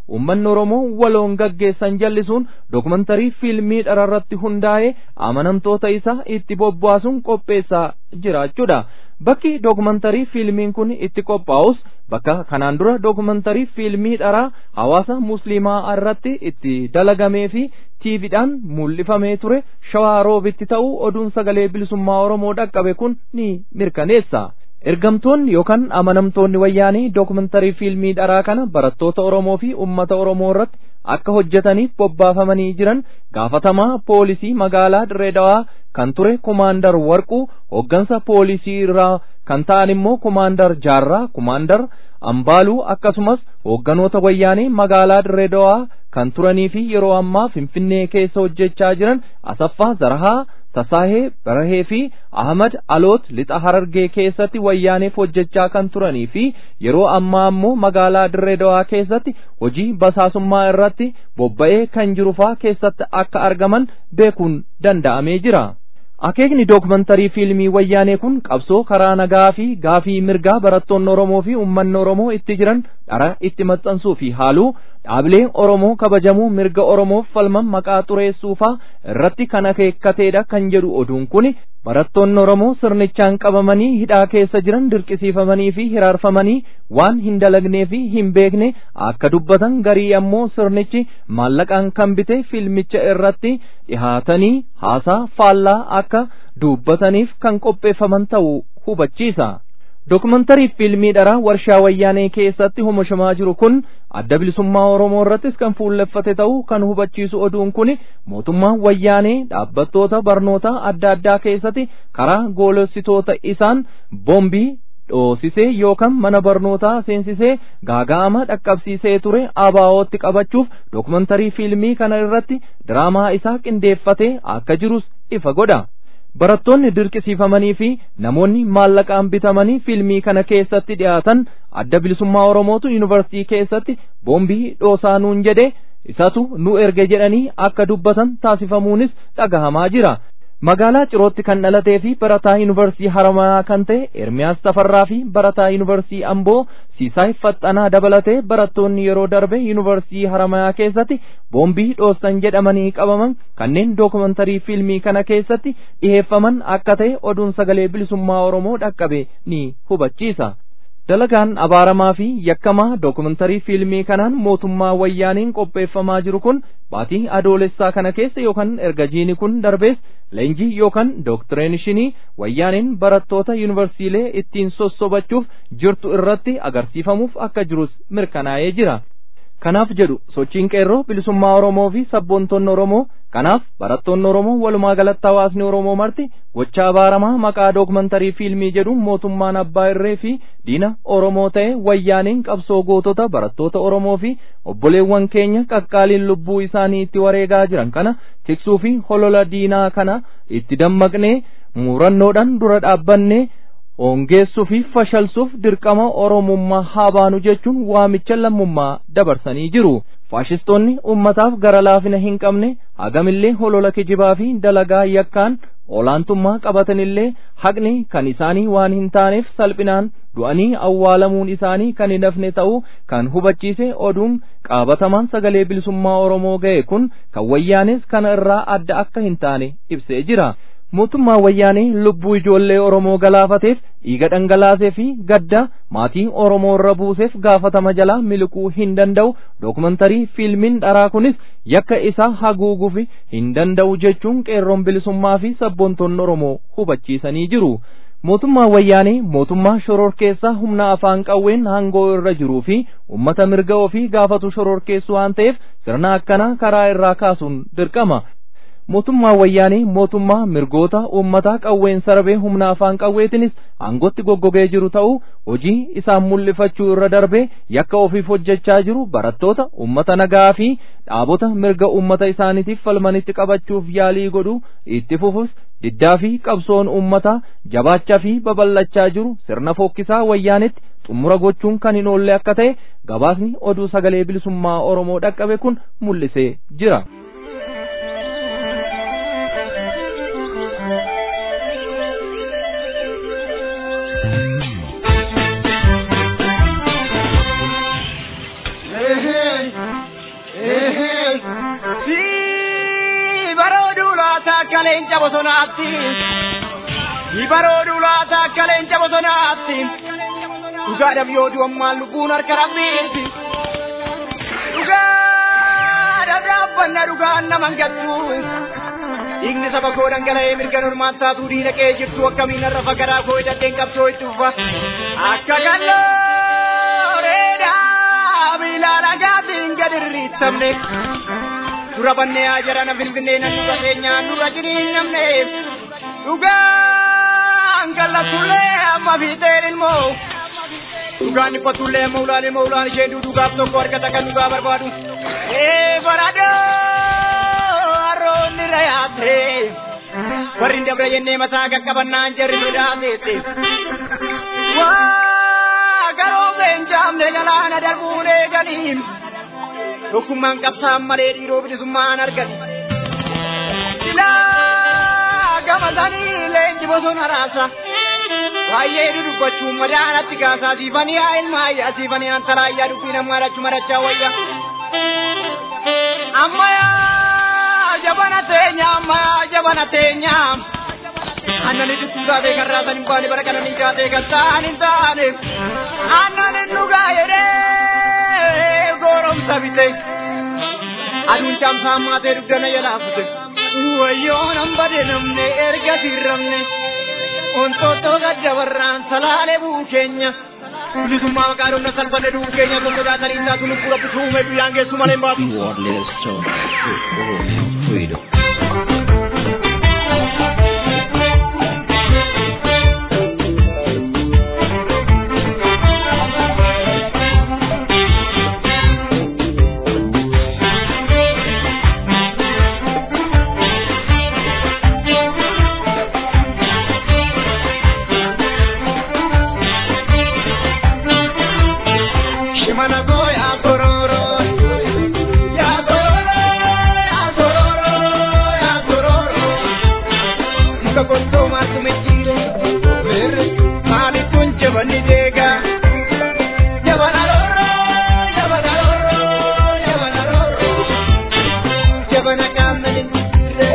uummanni Oromoo waloon gaggeessan jallisuun dokumantarii fiilmii dhararratti hundaa'ee amanamtoota isaa itti bobbaasuun qopheessaa jiraachuudha. Bakki dokumantarii fiilmiin kun itti qophaa'us bakka kanaan dura dokumantarii fiilmii dharaa hawaasa musliimaa irratti itti dalagamee fi tiiviidhaan mul'ifamee ture shawaa roobitti ta'uu oduun sagalee bilisummaa Oromoo dhaqqabe kun ni mirkaneessa. Ergamtoonni yookaan amanamtoonni wayyaanii dokumantarii fiilmii dharaa kana barattoota Oromoo fi uummata Oromoo irratti akka hojjetaniif bobbaafamanii jiran gaafatamaa poolisii magaalaa Dirreedawaa kan ture kumaandar Warquu hoggansa poolisii irraa kan ta'an immoo kumaandar Jaarraa kumaandar Ambaaluu akkasumas hoogganoota wayyaanii magaalaa Dirreedawaa kan turanii fi yeroo ammaa Finfinnee keessa hojjechaa jiran Asaffaa Zarahaa Tasaahee Barahee fi Ahmad Aloot lixa Harargee keessatti wayyaaneef hojjechaa kan turanii fi yeroo ammaa ammoo magaalaa Dirreedawaa keessatti hojii basaasummaa irratti bobba'ee kan jiru faa keessatti akka argaman beekuun danda'amee jira. Akeekni dokumantarii fiilmii wayyaanee kun qabsoo karaa nagaa fi gaafii mirgaa barattoonni Oromoo fi uummanni Oromoo itti jiran dhara itti maxxansuu fi haaluu dhaabilee Oromoo kabajamuu mirga Oromoof falman maqaa xureessuufaa irratti kan akeekkateedha kan jedhu oduun kun barattoonni Oromoo sirnichaan qabamanii hidhaa keessa jiran dirqisiifamanii fi hiraarfamanii waan hin dalagnee fi hin beekne akka dubbatan garii ammoo sirnichi maallaqaan kan bite fiilmicha irratti dhihaatanii haasaa faallaa akka dubbataniif kan qopheeffaman ta'uu hubachiisa. Dokumantarii fiilmii dharaa warshaa wayyaanee keessatti oomishamaa jiru kun adda bilisummaa Oromoo irrattis kan fuulleffate ta'uu kan hubachiisu oduun kun mootummaan wayyaanee dhaabbattoota barnoota adda addaa keessatti karaa goolessitoota isaan boombii dhoosisee yookaan mana barnootaa seensisee gaaga'ama dhaqqabsiisee ture abaa'ootti qabachuuf dokumantarii fiilmii kana irratti diraamaa isaa qindeeffatee akka jirus ifa godha. barattoonni dirqisiifamanii fi namoonni maallaqaan bitamanii fiilmii kana keessatti dhiyaatan adda bilisummaa Oromootu yuunivarsiitii keessatti boombii dhoosaa nuun jedhe isatu nu erge jedhanii akka dubbatan taasifamuunis dhagahamaa jira. Magaalaa Cirootti kan dhalatee fi barataa yuunivarsiitii Haramayaa kan ta'e Ermiyaas Tafarraa fi barataa yuunivarsiitii Amboo Siisaay Faxxanaa dabalatee barattoonni yeroo darbe yuunivarsiitii Haramayaa keessatti boombii dhoossan jedhamanii qabaman kanneen dookumantarii fiilmii kana keessatti dhiheeffaman akka ta'e oduun sagalee bilisummaa Oromoo dhaqqabe ni hubachiisa. Dalagaan abaaramaa fi yakkamaa dookumantarii fiilmii kanaan mootummaa wayyaaniin qopheeffamaa jiru kun baatii adoolessaa kana keessa yookaan erga jiini kun darbees leenjii yookaan dooktireenishinii wayyaaniin barattoota yuunivarsiilee ittiin sossobachuuf jirtu irratti agarsiifamuuf akka jirus mirkanaa'ee jira. Kanaaf jedhu sochiin qeerroo bilisummaa Oromoo fi sabboontonni Oromoo kanaaf barattoonni Oromoo walumaa galatti hawaasni Oromoo marti gochaa abaaramaa maqaa dookumantarii fiilmii jedhuun mootummaan abbaa irree fi diina Oromoo ta'e wayyaaniin qabsoo gootota barattoota Oromoo fi obboleewwan keenya qaqqaaliin lubbuu isaanii itti wareegaa jiran kana tiksuu fi holola diinaa kana itti dammaqnee muurannoodhaan dura dhaabbannee hongeessuu fi fashalsuuf dirqama oromummaa haa baanu jechuun waamicha lammummaa dabarsanii jiru. Faashistoonni ummataaf gara laafina hin qabne hagamillee holola kijibaa fi dalagaa yakkaan olaantummaa qabatanillee haqni kan isaanii waan hin taaneef salphinaan du'anii awwaalamuun isaanii kan hin hafne ta'uu kan hubachiise oduun qabatamaan sagalee bilisummaa Oromoo ga'e kun kan wayyaanes kana irraa adda akka hin taane ibsee jira. mootummaa wayyaanee lubbuu ijoollee Oromoo galaafateef dhiiga dhangalaasee fi gadda maatii Oromoo irra buuseef gaafatama jalaa miliquu hin danda'u dookumantarii fiilmiin dharaa kunis yakka isaa haguuguuf hin danda'u jechuun qeerroon bilisummaa fi sabboontonni Oromoo hubachiisanii jiru. mootummaa wayyaanee mootummaa shororkeessaa humna afaan qawween hangoo irra jiruu fi ummata mirga ofii gaafatu shororkeessu waan ta'eef sirna akkanaa karaa irraa kaasuun dirqama. mootummaa wayyaanii mootummaa mirgoota uummataa qawween sarbee humna afaan qawweetinis aangotti goggogee jiru ta'uu hojii isaan mul'ifachuu irra darbee yakka ofiif hojjechaa jiru barattoota uummata nagaa fi dhaabota mirga uummata isaaniitiif falmanitti qabachuuf yaalii godhu itti fufus diddaa fi qabsoon uummataa jabaachaa fi babal'achaa jiru sirna fokkisaa wayyaanitti xumura gochuun kan hin oolle akka ta'e gabaasni oduu sagalee bilisummaa Oromoo dhaqqabe kun mul'isee jira. akka leenca bosonaatti ibarooduu laata akka leenca bosonaatti dhugaadhaaf yoo du'ammaan lubbuun harka rabbiiti dhugaadhaaf dhaabbanna dhugaan naman gattu dhiigni saba koo dhangala'ee mirga normaan taatuu diina qe'ee jirtu akkamiin har'a fagaraa koo hidhadheen qabsoo itti ufa akka gallooreedhaa miilaa dhagaatiin gad irriittamne dura bannee haa jarana finfinnee nan dura keenyaan dura jiriin namne dhugaan kallatullee amma fiixeen ilmoo dhugaan dhiphatullee amma ulaan ilmoo ulaan ishee dhugaaf tokko argata kan dhugaa barbaadu ee baradoo harroonni rayaate warri hin dabre jennee mataa qaqqabannaan jarri sodaateette waa garoo beenjaamne galaana darbuun eeganiin tokkummaan qabsaan malee dhiiroo bilisummaan argan silaa gamatanii leenji bosona raasa baay'ee dudubbachuun madaanatti kaasaa siifanii haa ilmaayyaa siifanii antalaayyaa dubbii namaa dhachu marachaa wayya ammayaa jabana teenya ammayaa jabana teenya annani dubbii taatee kan raasan hin baane bara kananii taatee kan ta'an hin taane annan hin dhugaa jedhee goromsa bite aduun caamsaa maatee dugdana jalaafute wayyoo nan bade namne erga sirramne ontoottoo gaddabarraan salaalee buu keenya bilisummaa maqaa dhumna salphanne du'uu keenya kun sodaatanii taatu lubbuu rabbi tuume guyyaan geessu malee hin baatu. Shimana goya kororo, ya kororo, ya kororo, ya kororo. Ika konto matu mechire, mer mali tunche bani dega. Jabana roro, jabana roro, jabana roro. Jabana kamne mechire.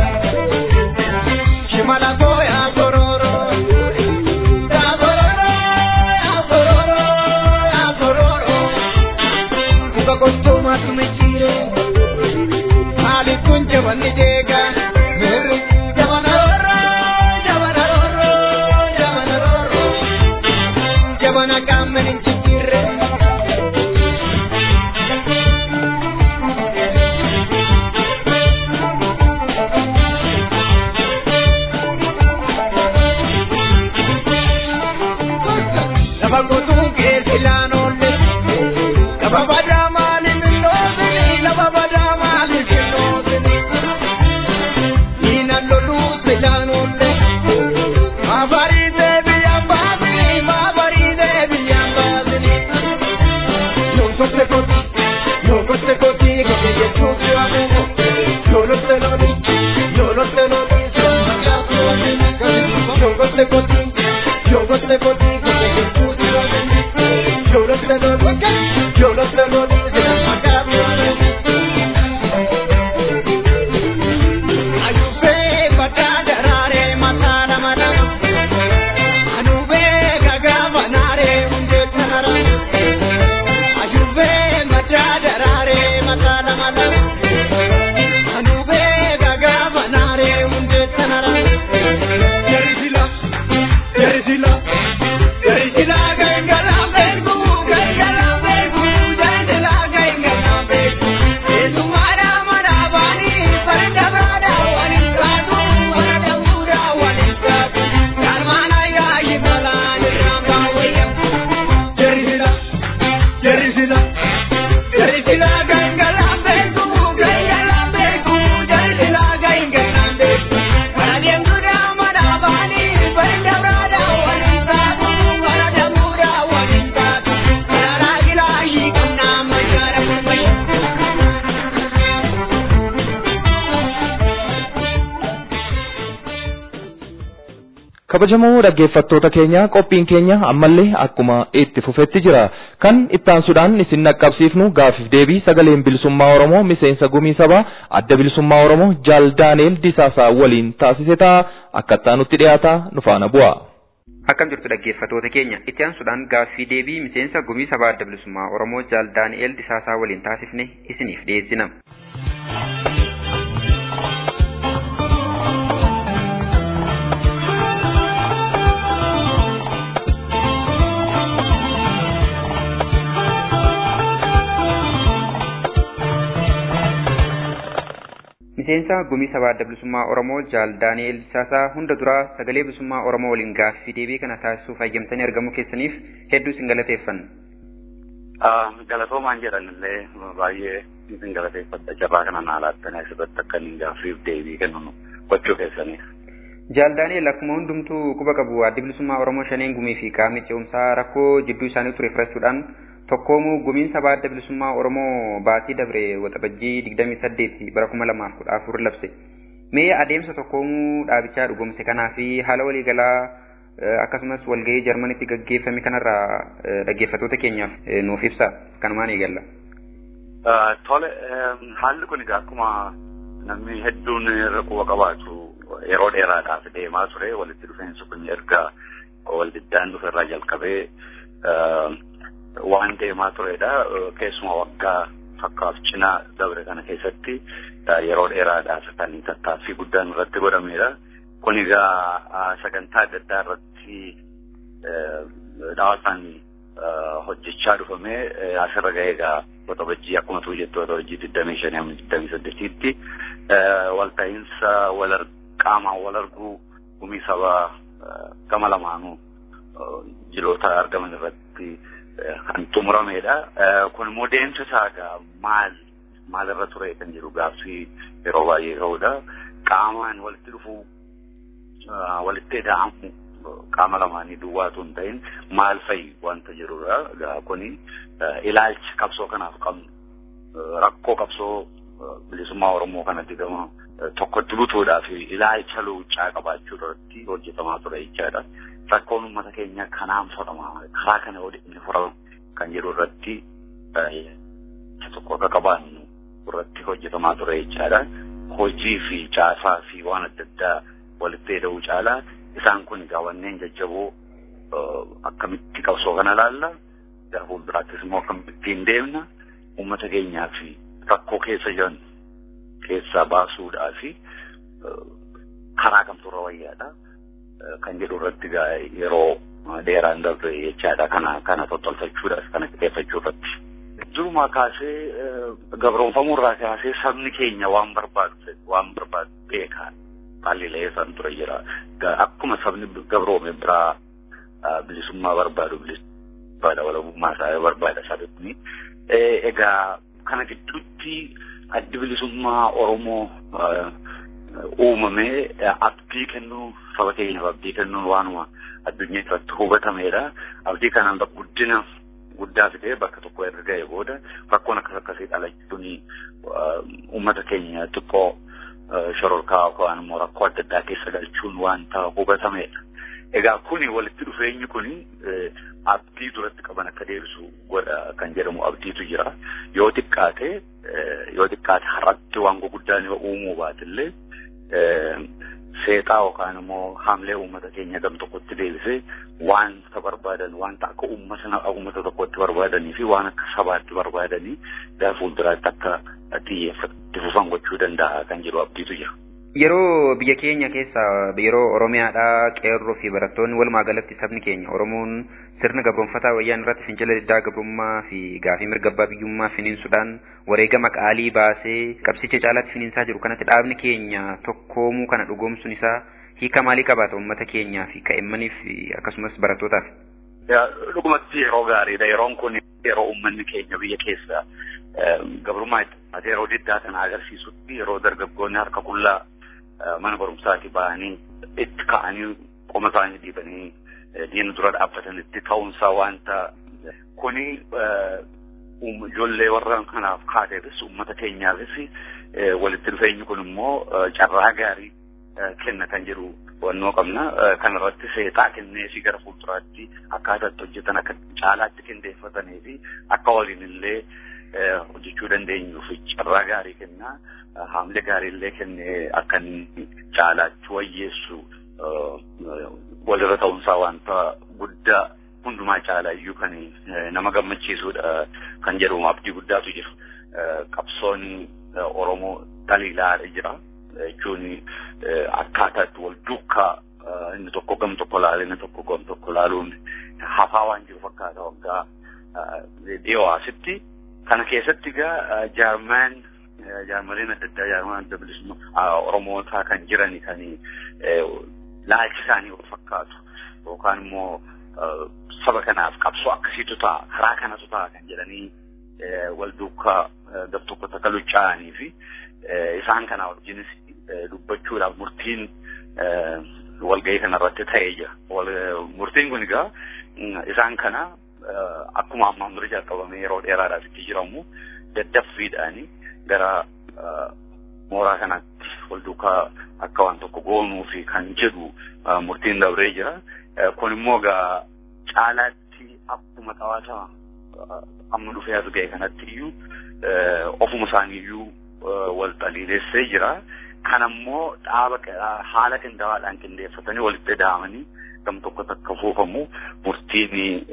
Shimana goya kororo, ya kororo, ya kororo, ya kororo. Muka konto matu mechire, mali tunche bani dega. Mer jabana roro, jabana roro, jabana roro. Jabana kamne mechire. Lafa gotuun keessa ilaanolle. Lafa badaa maaliif hin dhoofini? Lafa badaa maaliif hin dhoofini? Diinan loluuf ilaanolle. Maabariitee biyyaan baasini? Maabariitee biyyaan baasini? Yoo gotte kooti, yoo gotte kooti, gote jechuun jiraatu. Yoo lotte loli, yoo lotte loli, sirna gaafa loli. Yoo gotte kooti, yoo gotte kooti, gote jechuun jiraatu. Yoo lotte loli, yoo lotte loli, sirna gaafa loli. Ayubee badaa daraaree mataa nama nama. Anubee gagaa banaaree hundee kanara. Ayubee madaa daraaree mataa nama nama. Anubee gagaa banaaree hundee kanara. Jarisila, jarisila, jarisila gangaraa beeku, gangaraa beeku, jarisila kabajamoo dhaggeeffattoota keenya qophiin keenya ammallee akkuma itti fufetti jira kan ittaansuudhaan isin naqqabsiifnu gaafiif deebii sagaleen bilisummaa oromoo miseensa gumii sabaa adda bilisummaa oromoo jaal daaneel disaasaa waliin taasise ta'a akka ittaanutti dhiyaata nu faana bu'a. Akkam jirtu dhaggeeffattoota keenya itti aansuudhaan gaaffii deebii miseensa gumii sabaa adda bilisummaa oromoo jaal daani'eel disaasaa waliin taasifne isiniif dhiyeessina. miseensa gumii sabaa adda bilisummaa oromoo jaal daani'eel disaasaa hunda duraa sagalee bilisummaa oromoo waliin gaaffii deebii kana taasisuuf hayyamtanii argamuu keessaniif hedduu isin galateeffanna. galatoomaan jedhanillee baay'ee isin galateeffadha carraa kana naa laattanii asirratti akka inni gaaffiif deebii kennu gochuu keessaniif. Jaal Daani'el akkuma hundumtuu quba qabu addi bilisummaa Oromoo shaneen gumii fi qaamni ce'umsaa rakkoo jidduu isaanii ture furachuudhaan tokkoomuu gumiin sabaa adda bilisummaa Oromoo baatii dabre waxabajjii digdamii saddeeti bara kuma lamaaf kudha afur labse. Mee adeemsa tokkoomuu dhaabichaa dhugumse kanaa fi haala waliigalaa akkasumas walgahii Jarmanitti gaggeeffame kanarraa dhaggeeffattoota keenyaaf nuuf ibsa kanumaan eegalla. Tole haalli kun egaa akkuma namni hedduun irra quba qabaatu yeroo dheeraadhaaf deemaa ture walitti dhufeensi kun erga waldiddaan dhuferraa jalqabee waan deemaa turedha keessuma waggaa fakkaaf cinaa dabre kana keessatti yeroo dheeraadhaaf kan tattaaffii guddaan irratti godhamedha. Kun egaa sagantaa adda addaa irratti dhaawataan hojjechaa dhufamee asirra ga'ee egaa waxabajjii akkuma tuu jettu waxabajjii digdamii shanii amma digdamii saddeetiitti walta'iinsa wal qaamaan wal arguu gumii sabaa gama lamaanuu jiloota argaman irratti kan xumuramedha. Kun immoo deemsa isaa egaa maal maalirra ture kan jedhu gaaffii yeroo baay'ee ka'udha. Qaamaan walitti dhufuu walitti ida'amu qaama lamaanii duwwaatu hin ta'in maal fa'i wanta jirudha. Egaa kuni ilaalcha qabsoo kanaaf qabnu rakkoo qabsoo bilisummaa Oromoo kanatti gama tokkotti butuudhaaf ilaalcha luuccaa qabaachuu irratti hojjetamaa ture jechaadha. Rakkoon uummata keenya kanaan furama karaa kana inni furama kan jedhu irratti tokko akka qabaannu irratti hojjetamaa ture jechaadha. Hojii fi caasaa fi waan adda addaa walitti hidhuu caalaa isaan kun egaa wanneen jajjaboo akkamitti qabsoo kana laalla gara fuulduraattis immoo akkamittiin deemna uummata keenyaa fi rakkoo keessa jiran keessaa baasuudhaa fi karaa kamtu irra wayyaadha kan jedhu irratti yeroo dheeraan darbe jechaadha kana kana tottolfachuudhaaf kana qixeeffachuu irratti. Durumaa kaasee gabroonfamuurraa kaasee sabni keenya waan barbaadu waan barbaadu beekaa haalli san ture jira. Akkuma sabni gabroome biraa bilisummaa barbaadu bilisummaa walabummaa isaa barbaada sabi kuni. Egaa kana gidduutti addi bilisummaa Oromoo uumamee abdii kennuu saba keenyaaf abdii kennuun waanuma addunyaa irratti hubatamedha. Abdii kanaan guddina guddaa fidee bakka tokko erga ga'e booda rakkoon akkas akkasii dhalachuun uummata keenya xiqqoo shororkaa yookaan immoo rakkoo adda addaa keessa galchuun wanta hubatamedha. Egaa kuni walitti dhufeenyi kuni abdii duratti qaban akka deebisu godha kan jedhamu abdiitu jira. Yoo xiqqaate yoo xiqqaate har'atti waan guguddaan yoo uumuu baatillee seexaa yookaan immoo haamlee uummata keenya gam tokkotti deebisee wanta barbaadan wanta akka uummata uummata tokkotti barbaadanii fi waan akka sabaatti barbaadanii gara fuulduraatti akka xiyyeeffatti fufan gochuu danda'a kan jedhu abdiitu jira. Yeroo biyya keenya keessa yeroo Oromiyaadhaa qeerroo fi barattoonni walumaa galatti sabni keenya Oromoon sirna gabroonfataa wayyaan irratti fincila diddaa gabrummaa fi gaafii mirga abbaa biyyummaa finiinsuudhaan wareegama qaalii baasee qabsicha caalaatti finiinsaa jiru kanatti dhaabni keenya tokkoomuu kana dhugoomsuun isaa hiika maalii qabaata uummata keenyaa fi ka'immaniif akkasumas barattootaaf? Dhugumatti yeroo gaariidha. Yeroon kun yeroo uummanni keenya biyya keessa gabrummaa itti yeroo diddaa kana agarsiisutti yeroo dargaggoonni harka qullaa mana barumsaati ba'anii itti ka'anii qoma isaanii dhiibanii diina dura dhaabbatanitti ta'uunsaa wanta kuni ijoollee warra kanaaf kaateefis uummata keenyaafis walitti dhufeenyi kun immoo carraa gaarii kenna kan jedhu hubannoo qabna. Kana irratti seexaa kennee fi gara fuulduraatti akkaataa itti hojjetan akka caalaatti qindeeffatanii fi akka waliin illee hojjechuu dandeenyuuf carraa gaarii kennaa. Haamlee gaarii illee kennee akka inni caalaatti wayyeessu walirra ta'uunsaa wanta guddaa hundumaa caalaa iyyuu kan nama gammachiisudha kan jedhu abdii guddaatu jira. Qabsoon Oromoo daliilaadha jira. Jechuun akkaataa itti wal duukaa inni tokko gam tokko laalee inni tokko gam tokko laaluun hafaa waan jiru fakkaata waggaa dhiyoo asitti. Kana keessatti egaa jaarmaan jaarmaleen adda addaa jaarmaan adda bilisummaa Oromootaa kan jiran kan laalchi isaanii wal fakkaatu yookaan immoo saba kanaaf qabsoo akkasiitu ta'a karaa kanatu ta'a kan jedhanii wal duukaa gam tokko takka luchaa'anii fi isaan kana wajjinis dubbachuudhaaf murtiin walgahii kanarratti ta'ee jira. Murtiin kun egaa isaan kana akkuma ammaan dura jalqabamee yeroo dheeraadhaaf itti jiramu daddaffiidhaanii gara mooraa kanatti wal duukaa akka waan tokko goonuu fi kan jedhu murtiin dabree jira. Kun immoo egaa caalaatti akkuma xawaata amma dhufee as ga'e kanatti iyyuu ofuma isaanii iyyuu wal xaliileessee jira. Kan ammoo dhaaba haala qindaa'aadhaan qindeeffatanii walitti daamanii gam tokko takka fuufamu murtiin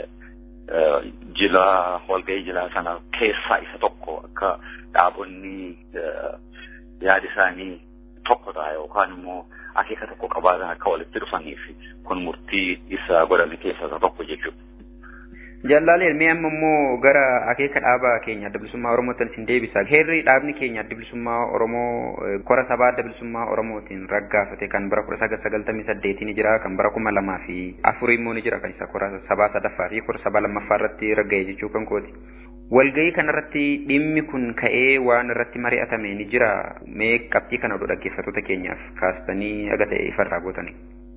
jila walgahii jilaa sana keessaa isa tokko akka dhaabonni yaada isaanii tokko ta'a yookaan immoo akeeka tokko qabaatan akka walitti dhufaniif kun murtii isa godhame keessaa isa tokko jechuudha. Jallaaleen mee amma immoo gara akeeka dhaaba keenya adda bilisummaa Oromootiin isin deebisa. Heerri dhaabni keenya adda bilisummaa Oromoo kora sabaa adda bilisummaa Oromootiin raggaafate kan bara kudha sagal sagaltamii saddeetiin jira kan bara kuma lamaa fi afurii immoo ni jira kan isa kora sabaa sadaffaa fi kora sabaa lammaffaa irratti ragga'e jechuu kan kooti. Walgahii kanarratti dhimmi kun ka'ee waan irratti mari'atame ni jira mee qabxii kana oduu dhaggeeffattoota keenyaaf kaastanii aga ta'e ifarraa gootanii.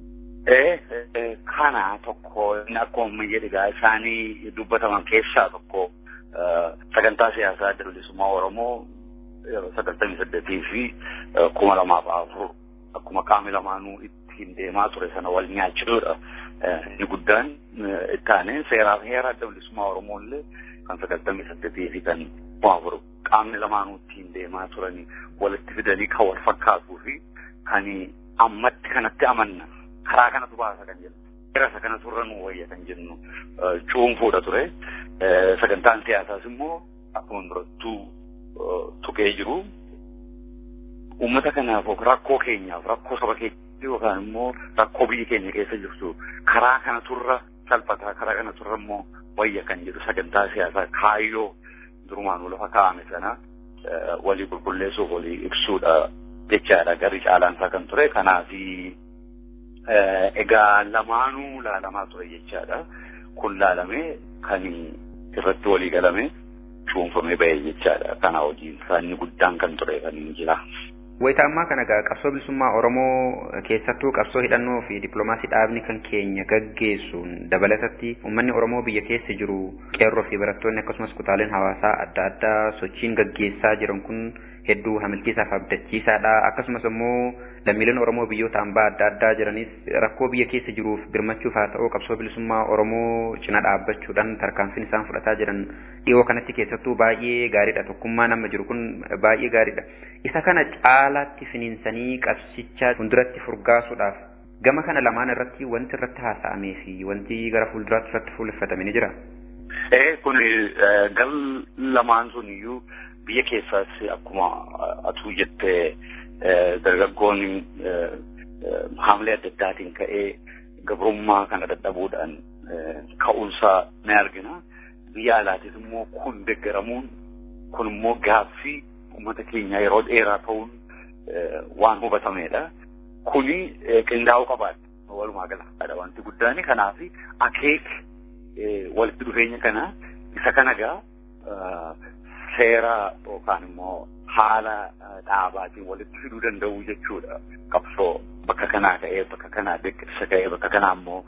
kana tokko inni akkuma jedhigaa isaanii dubbataman keessaa tokko sagantaa siyaasaa adda bilisummaa Oromoo sagaltamii saddeetii fi kuma lamaaf afur akkuma qaamni lamaanuu ittiin deemaa ture sana wal nyaachuudha. Inni guddaan ittaanee seeraaf heera adda bilisummaa Oromoo illee kan sagaltamii saddeetii fi kan kuma afur qaamni lamaanuu ittiin deemaa turanii walitti fidanii kan wal fakkaatuu fi kan ammatti kanatti amanna. karaa kanatu baasa kan jennu seera kana turre nu wayya kan jennu cuunfuudha ture sagantaan siyaasaas immoo akkuma durattuu tuqee jiru uummata kanaaf rakkoo keenyaaf rakkoo saba keenya yookaan immoo rakkoo biyya keenya keessa jirtu karaa kana turra salphataa karaa kana turra immoo wayya kan jedhu sagantaa siyaasaa kaayyoo durumaanuu lafa kaa'ame sana walii qulqulleessuuf walii ibsuudha jechaadha garri caalaansaa kan ture kanaafi egaa lamaanuu laalamaa ture jechaadha. Kun laalamee kan irratti walii galame cuunfamee ba'e jechaadha. Kana hojiin isaanii guddaan kan ture kan jira. Wayita ammaa kana egaa qabsoo bilisummaa Oromoo keessattuu qabsoo hidhannoo fi dippiloomaasii dhaabni kan keenya gaggeessuun dabalatatti uummanni Oromoo biyya keessa jiru qeerroo fi barattoonni akkasumas kutaaleen hawaasaa adda addaa sochiin gaggeessaa jiran kun hedduu hamilchiisaa fi abdachiisaadha. Akkasumas immoo lammiileen Oromoo biyyoota hambaa adda addaa jiranis rakkoo biyya keessa jiruuf birmachuuf haa ta'u qabsoo bilisummaa Oromoo cina dhaabbachuudhaan tarkaanfiin isaan fudhataa jiran dhiyoo kanatti keessattuu baay'ee gaariidha. Tokkummaa nama jiru kun baay'ee gaariidha. Isa kana caalaatti finiinsanii qabsicha fuulduratti furgaasuudhaaf gama kana lamaan irratti wanti irratti haasa'amee fi wanti gara fuulduraatti irratti fuulleffatame ni jira. Ee kun gal lamaan sun iyyuu biyya keessaas akkuma atuu jettee dargaggoonni haamlee adda addaatiin ka'ee gabrummaa kana dadhabuudhaan ka'uunsaa ni argina. Biyya alaatis immoo kun deggaramuun kun immoo gaaffii uummata keenya yeroo dheeraa ta'uun waan hubatamedha. Kuni qindaa'uu qabaadha. Walumaa gala wanti guddaan kanaaf akeek walitti dhufeenya kana isa kana gaa seera yookaan immoo haala dhaabaatiin walitti fiduu danda'u jechuudha. Qabsoo bakka kanaa ka'ee bakka kanaa deeggarsa ka'ee bakka kanaa immoo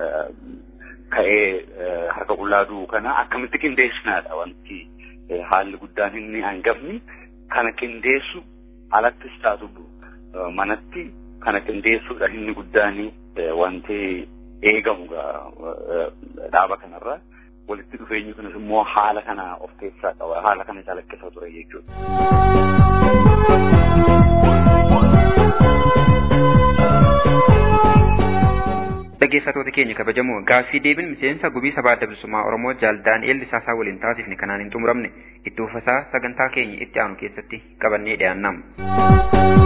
ka'ee harka qullaa du'u kana akkamitti qindeessinaadha wanti haalli guddaan inni hangafni kana qindeessu alattis taatu manatti kana qindeessuudha inni guddaan wanti eegamu dhaaba kanarra walitti dhufeenyi kunis immoo haala kana of keessaa qaba haala kana calaqqisa ture jechuudha. Dhaggeeffattoota keenya kabajamoo gaaffii deebiin miseensa gubii sabaa adda bilisummaa Oromoo jaal Daani'eel Lisaasaa waliin taasifne kanaan hin xumuramne itti ufasaa sagantaa keenya itti aanu keessatti qabannee dhiyaannama.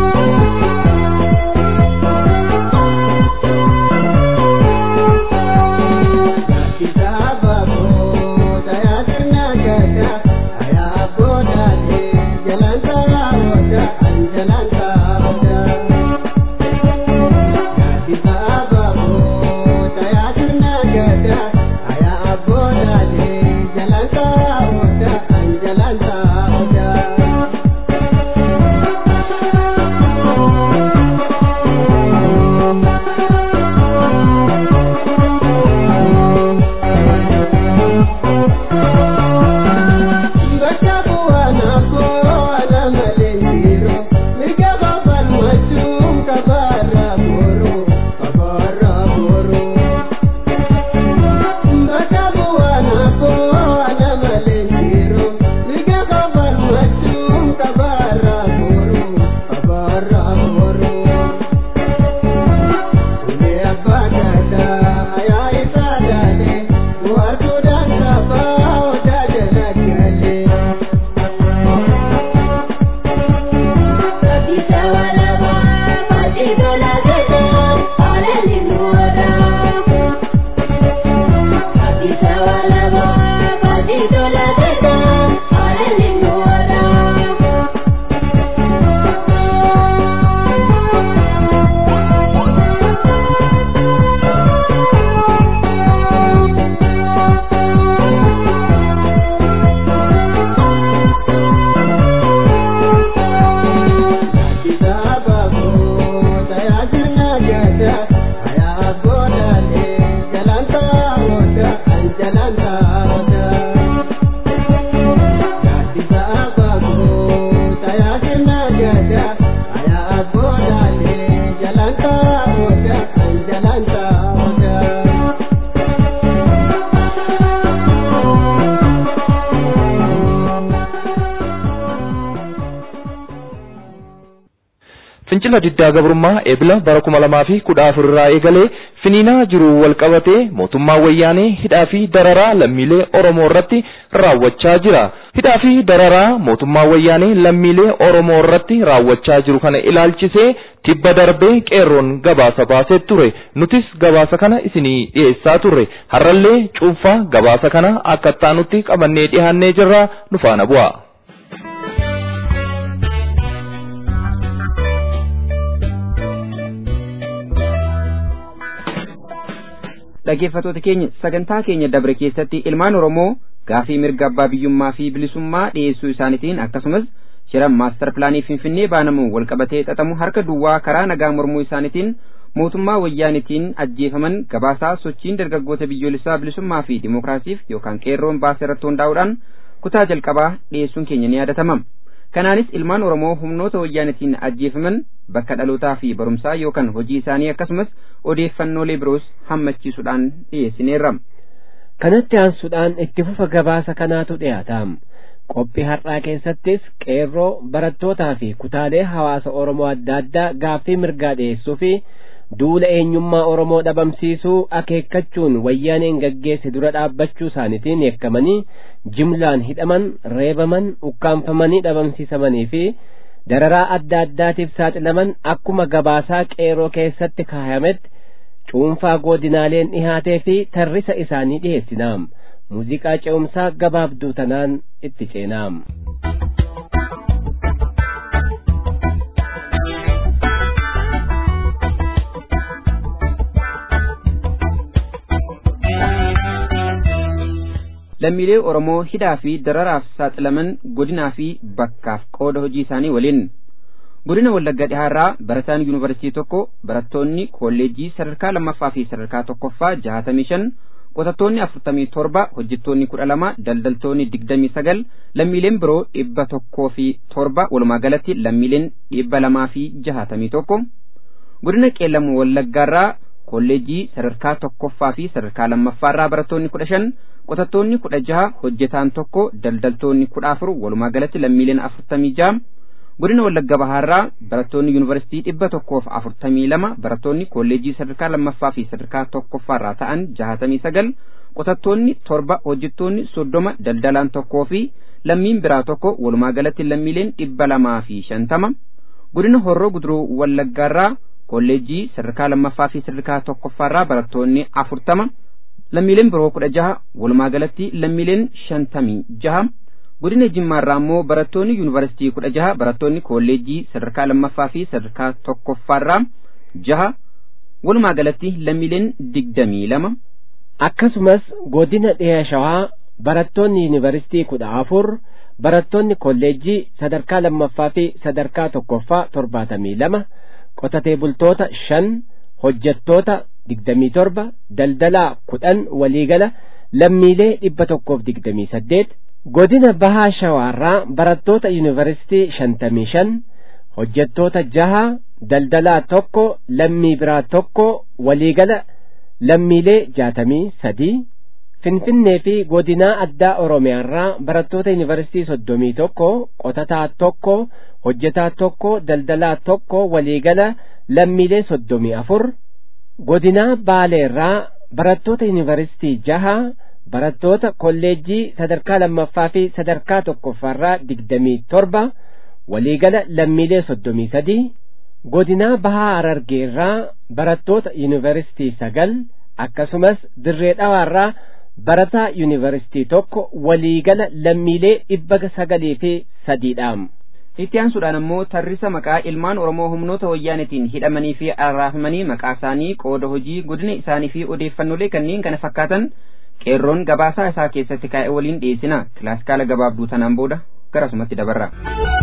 fincila diddaa gabrummaa eebila bara kuma lamaa fi kudha afur irraa eegalee finiinaa jiru wal qabatee mootummaa wayyaanee hidhaa fi dararaa lammiilee Oromoo irratti raawwachaa jira. Hidhaa fi dararaa mootummaa wayyaanee lammiilee Oromoo irratti raawwachaa jiru kana ilaalchisee tibba darbee qeerroon gabaasa baasee ture. Nutis gabaasa kana isinii dhiyeessaa turre. Har'allee cuunfaa gabaasa kana akka taanutti qabannee dhiyaannee jirra nu faana bu'a. dhaggeeffattoota keenya sagantaa keenya dabre keessatti ilmaan oromoo gaafii mirga abbaa biyyummaa fi bilisummaa dhiyeessuu isaaniitiin akkasumas shira maastar pilaanii finfinnee baanamuun walqabatee xaxamu harka duwwaa karaa nagaa mormuu isaaniitiin mootummaa wayyaanitiin ajjeefaman gabaasaa sochiin dargaggoota biyyoolessaa bilisummaa fi dimookiraasiif yookaan qeerroon baasee irratti hundaa'uudhaan kutaa jalqabaa dhiyeessuun keenya ni yaadatama. kanaanis ilmaan oromoo humnoota wayyaanitiin ajjeefaman bakka dhalootaa fi barumsaa yookaan hojii isaanii akkasumas odeeffannoolee biroos hammachiisuudhaan dhiyeessineerra. kanatti aansuudhaan itti fufa gabaasa kanaatu dhiyaata. qophii har'aa keessattis qeerroo barattootaa fi kutaalee hawaasa oromoo adda addaa gaaffii mirgaa dhiyeessuu fi duula eenyummaa oromoo dhabamsiisuu akeekkachuun wayyaaneen gaggeesse dura dhaabbachuu isaaniitiin yakkamanii jimlaan hidhaman reebaman ukkaanfamanii dhabamsiisamanii fi dararaa adda addaatiif saaxilaman akkuma gabaasaa qeerroo keessatti kaayametti cuunfaa godinaaleen dhihaatee fi tarrisa isaanii dhiheessinaam muuziqaa ce'umsaa gabaabduu tanaan itti ceenaam. lammiilee Oromoo hidhaa fi dararaaf saaxilaman godinaa fi bakkaaf qooda hojii isaanii waliin godina Wallagga Dhihaarraa barataan yuunivarsiitii tokko barattoonni kolleejjii sadarkaa lammaffaa fi sadarkaa tokkoffaa jahatamii shan qotattoonni afurtamii torba hojjettoonni kudha lama daldaltoonni digdamii sagal lammiileen biroo dhibba tokkoo fi torba walumaa galatti lammiileen dhibba lamaa fi jahatamii tokko godina qeellamu wallaggaarraa kolleejjii sadarkaa tokkoffaa fi sadarkaa lammaffaarraa barattoonni kudha shan qotattoonni kudha jaha hojjetaan tokko daldaltoonni kudha afur walumaa galatti lammiileen afurtamii jaha godina wallagga bahaarraa barattoonni yuunivarsiitii dhibba tokkoof afurtamii lama barattoonni kolleejjii sadarkaa lammaffaa fi sadarkaa tokkoffaarraa ta'an jahatamii sagal qotattoonni torba hojjettoonni soddoma daldalaan tokkoo fi lammiin biraa tokko walumaa galatti lammiileen dhibba lamaa fi shantama godina horroo guduruu wallaggaarraa kolleejjii sadarkaa lammaffaa fi sadarkaa tokkoffaarraa barattoonni afurtama lammiileen biroo kudha jaha walumaa galatti lammiileen shantamii jaha godina jimmaarraa immoo barattoonni yuunivarsiitii kudha jaha barattoonni kolleejjii sadarkaa lammaffaa fi sadarkaa tokkoffaarraa jaha walumaa galatti lammiileen digdamii lama akkasumas godina dhiha shawaa barattoonni yuunivarsiitii kudha afur barattoonni kolleejjii sadarkaa lammaffaa fi sadarkaa tokkoffaa torbaatamii lama qotatee bultoota shan hojjettoota digdamii torba daldalaa kudhan waliigala lammiilee dhibba tokkoof digdamii saddeet godina bahaa shawaarraa barattoota yuunivarsiitii shantamii shan hojjettoota jaha daldalaa tokko lammii biraa tokko waliigala lammiilee jaatamii sadii finfinnee fi godinaa addaa oromiyaarraa barattoota yuunivarsiitii soddomii tokko qotataa tokko hojjetaa tokko daldalaa tokko waliigala lammiilee soddomii afur godinaa baaleerraa barattoota yuunivarsiitii jaha barattoota kolleejjii sadarkaa lammaffaa fi sadarkaa tokkoffaarraa digdamii torba waliigala lammiilee soddomii sadii godinaa bahaa harargeerraa barattoota yuunivarsiitii sagal akkasumas dirree dhawaarraa barataa yuunivarsiitii tokko waliigala lammiilee dhibba sagalii fi sadiidhaam. itti aansuudhaan immoo tarrisa maqaa ilmaan oromoo humnoota wayyaanetiin hidhamanii fi arraafamanii maqaa isaanii qooda hojii godina isaanii fi odeeffannoolee kanneen kana fakkaatan qeerroon gabaasaa isaa keessatti kaa'e waliin dhiyeessina kilaasikaala gabaabduu tanaan booda garasumatti dabarra.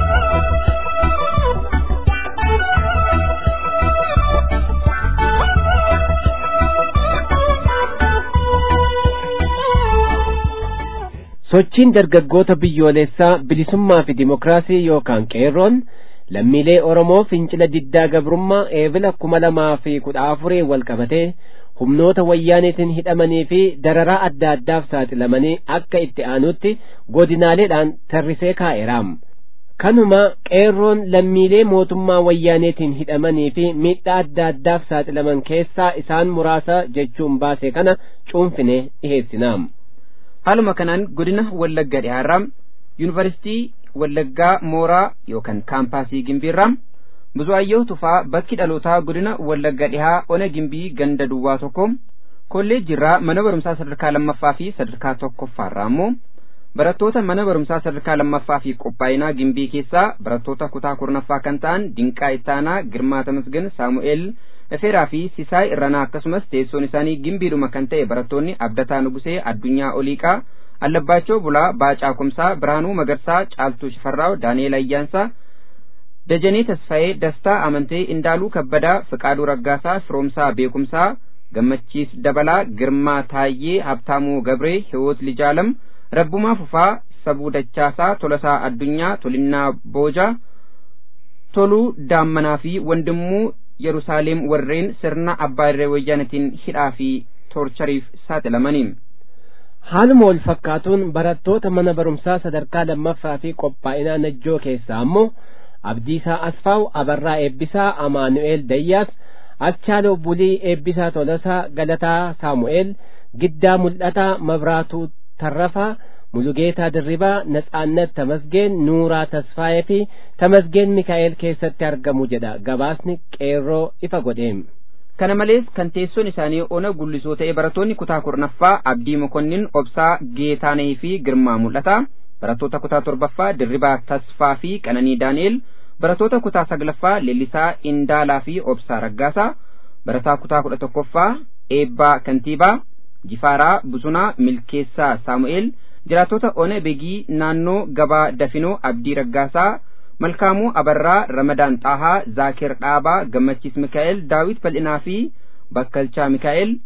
sochiin dargaggoota biyyoolessaa bilisummaa fi dimokiraasii yookaan qeerroon lammiilee oromoo fincila diddaa gabrummaa eebila kuma lamaa fi kudha afurii wal qabatee humnoota wayyaaneetiin hidhamanii fi dararaa adda addaaf saaxilamanii akka itti aanutti godinaaleedhaan tarrisee kaa'eeraam kanuma qeerroon lammiilee mootummaa wayyaaneetiin hidhamanii fi miidhaa adda addaaf saaxilaman keessaa isaan muraasa jechuun baase kana cuunfine dhiheessinaam. haaluma kanaan godina wallagga dhihaarraa yuunivarsiitii wallaggaa mooraa yookaan kaampaasii gimbiirraa buzuwaayyoo tufaa bakki dhalootaa godina wallagga dhihaa ona gimbii ganda duwwaa tokko kolleejjiirraa mana barumsaa sadarkaa lammaffaa fi sadarkaa tokkoffaarraa immoo barattoota mana barumsaa sadarkaa lammaffaa fi qophaa'inaa gimbii keessaa barattoota kutaa kurnaffaa kan ta'an dinqaa ittaanaa girmaa tamasgan saamu'eel Efeeraa fi Sisaay Irranaa akkasumas teessoon isaanii gimbiidhuma kan ta'e barattoonni Abdataa Nugusee Addunyaa Oliiqaa Allabbaachoo Bulaa Baacaa Kumsaa Biraanuu Magarsaa Caaltuu Shifarraaw Daani'eel Ayyaansaa Dajanee Tasfaayee Dastaa Amantee Indaaluu Kabbadaa Fiqaaduu Raggaasaa Firoomsaa Beekumsaa Gammachiis Dabalaa Girmaa Taayyee Habtaamuu Gabree Hiwoot Lijaalam Rabbumaa Fufaa Sabuu Dachaasaa Tolasaa Addunyaa Tolinnaa Boojaa Toluu Daammanaa fi Wandimmuu Yerusaalem warreen sirna abbaa irree wayyaanatiin hidhaa fi toorchariif saaxilamaniin. Haaluma wal fakkaatuun barattoota mana barumsaa sadarkaa lammaffaa fi qophaa'inaa najjoo keessaa ammoo Abdiisaa Asfaaw Abarraa Eebbisaa Amaanu'eel Dayyaas Achaaloo Bulii Eebbisaa Tolasaa Galataa Saamu'eel Giddaa Mul'ataa Mabraatuu Tarrafaa Mulugeetaa Dirribaa Natsaannat Tamasgeen Nuuraa Tasfaayee fi Tamasgeen Mikaa'el keessatti argamu jedha gabaasni qeerroo ifa godheem. Kana malees kan teessoon isaanii ona gullisoo ta'e barattoonni kutaa kurnaffaa Abdii Mokonnin Obsaa Geetaanee fi Girmaa Mul'ataa barattoota kutaa torbaffaa Dirribaa Tasfaa fi Qananii Daani'el barattoota kutaa saglaffaa Leellisaa Indaalaa fi Obsaa Raggaasaa barataa kutaa kudha tokkoffaa Eebbaa Kantiibaa Jifaaraa Buzunaa Milkeessaa Saamu'eel jiraattota ona begii naannoo gabaa dafinoo abdii raggaasaa malkaamuu abarraa ramadaan xaahaa zaakir dhaabaa gammachiis mikaa'el daawit bal'inaa fi bakkalchaa mikaa'el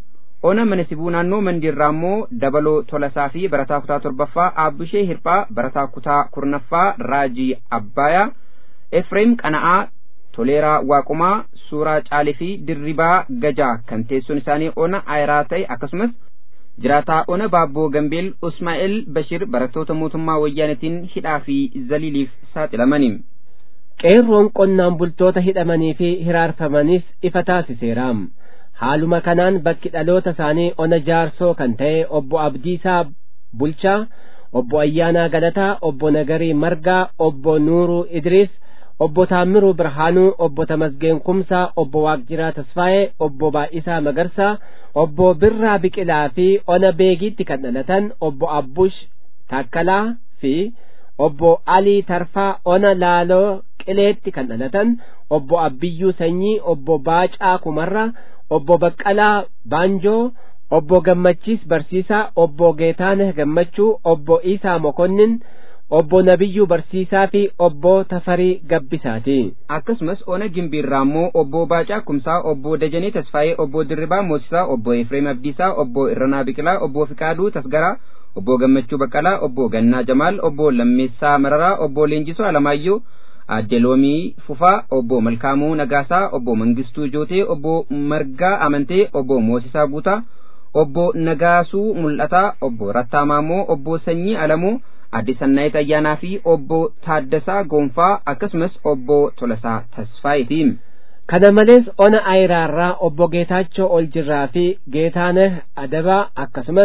ona mana sibuu naannoo mandiirraa immoo dabaloo tolasaa fi barataa kutaa torbaffaa aabbishee hirphaa barataa kutaa kurnaffaa raajii abbaayaa efreem qana'aa toleeraa waaqumaa suuraa caalii fi dirribaa gajaa kan teessoon isaanii ona ayiraa ta'e akkasumas jiraataa ona baabboo gambeel usmaa'el bashir barattoota mootummaa wayyaanitiin hidhaa fi zaliiliif saaxilamaniin. qeerroon qonnaan bultoota hidhamanii fi hiraarfamanis ifa taasiseeraam haaluma kanaan bakki dhaloota isaanii ona jaarsoo kan ta'e obbo abdiisaa bulchaa obbo ayyaanaa galataa obbo nagarii margaa obbo nuuruu idriis obbo taammiruu birhaanuu obbo tamasgeen kumsaa obbo waaqjiraa tasfaa'ee obbo baay'isaa magarsaa obbo birraa biqilaa fi ona beegiitti kan dhalatan obbo abbush taakkalaa fi obbo alii tarfaa ona laaloo qileetti kan dhalatan obbo abbiyyuu sanyii obbo baacaa kumarra obbo baqqalaa baanjoo obbo gammachiis barsiisaa obbo geetaaneh gammachuu obbo iisaa mokonnin obbo nabiyyuu barsiisaa fi obbo tafarii gabbisaati akkasumas ona gimbiirraa immoo obbo baacaa kumsaa obbo dajanee tasfaayee obbo dirribaa moosisaa obbo efreem abdiisaa obbo irranaa biqilaa obbo fiqaaduu tasgaraa obbo gammachuu baqqalaa obbo gannaa jamaal obbo lammeessaa mararaa obbo leenjisoo alamaayyoo adde loomii fufaa obbo malkaamuu nagaasaa obbo mangistuu jootee obbo margaa amantee obbo moosisaa guutaa obbo nagaasuu mul'ataa obbo rattaa maamoo obbo sanyii alamuu adde sannaayit ayyaanaa fi obbo taaddasaa goonfaa akkasumas obbo tolasaa tasfaayitiin. kana malees ona ayiraarraa obbo geetaachoo oljirraa fi geetaaneh adabaa akkasumas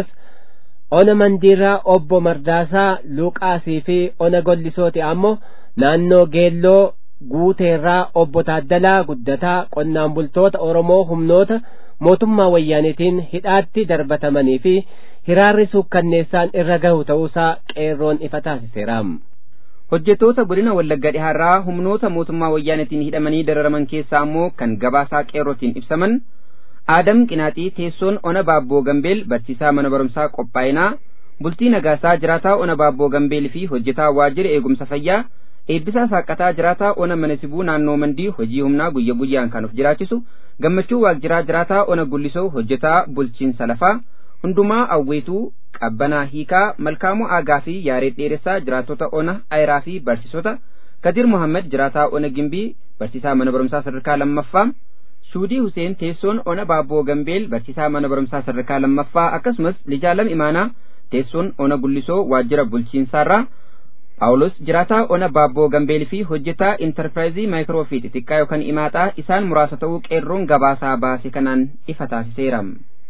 ona mandiirraa obbo mardaasaa luuqaasii fi ona gollisooti ammoo naannoo geelloo guuteerraa obbo taaddalaa guddataa qonnaan bultoota oromoo humnoota mootummaa wayyaanitiin hidhaatti darbatamanii fi hiraarri suukkanneessaan irra gahu ta'uusaa qeerroon ifa taasiseeraam. hojjettoota godina wallagga dhihaarraa humnoota mootummaa wayyaanitiin hidhamanii dararaman keessaa ammoo kan gabaasaa qeerrootiin ibsaman aadam qinaaxii teessoon ona baabboo gambeel barsiisaa mana barumsaa qophaa'inaa bultii nagaasaa jiraataa ona baabboo gambeel fi hojjetaa waajjira eegumsa fayyaa eebbisaa saaqataa jiraataa ona mana sibuu naannoo mandii hojii humnaa guyya guyyaan kan of jiraachisu gammachuu waajjiraa jiraataa ona gullisoo hojjetaa bulchiinsa lafaa hundumaa awweetuu qabbanaa hiikaa malkaamuu aagaa fi yaaree dheeressaa jiraattota ona ayiraa fi barsiisota kadir muhammad jiraataa ona gimbii barsiisaa mana barumsaa sadarkaa lammaffaa suudii huseen teessoon ona baabboo gambeel barsiisaa mana barumsaa sadarkaa lammaffaa akkasumas lijaalam imaanaa teessoon ona gullisoo waajjira bulchiinsaarraa Paawulos jiraataa ona baabboo gambeelii fi hojjetaa intarpiraayizii maayikiroofiit xiqqaa yookaan imaaxaa isaan muraasa ta'uu qeerroon gabaasaa baase kanaan ifa taasiseera.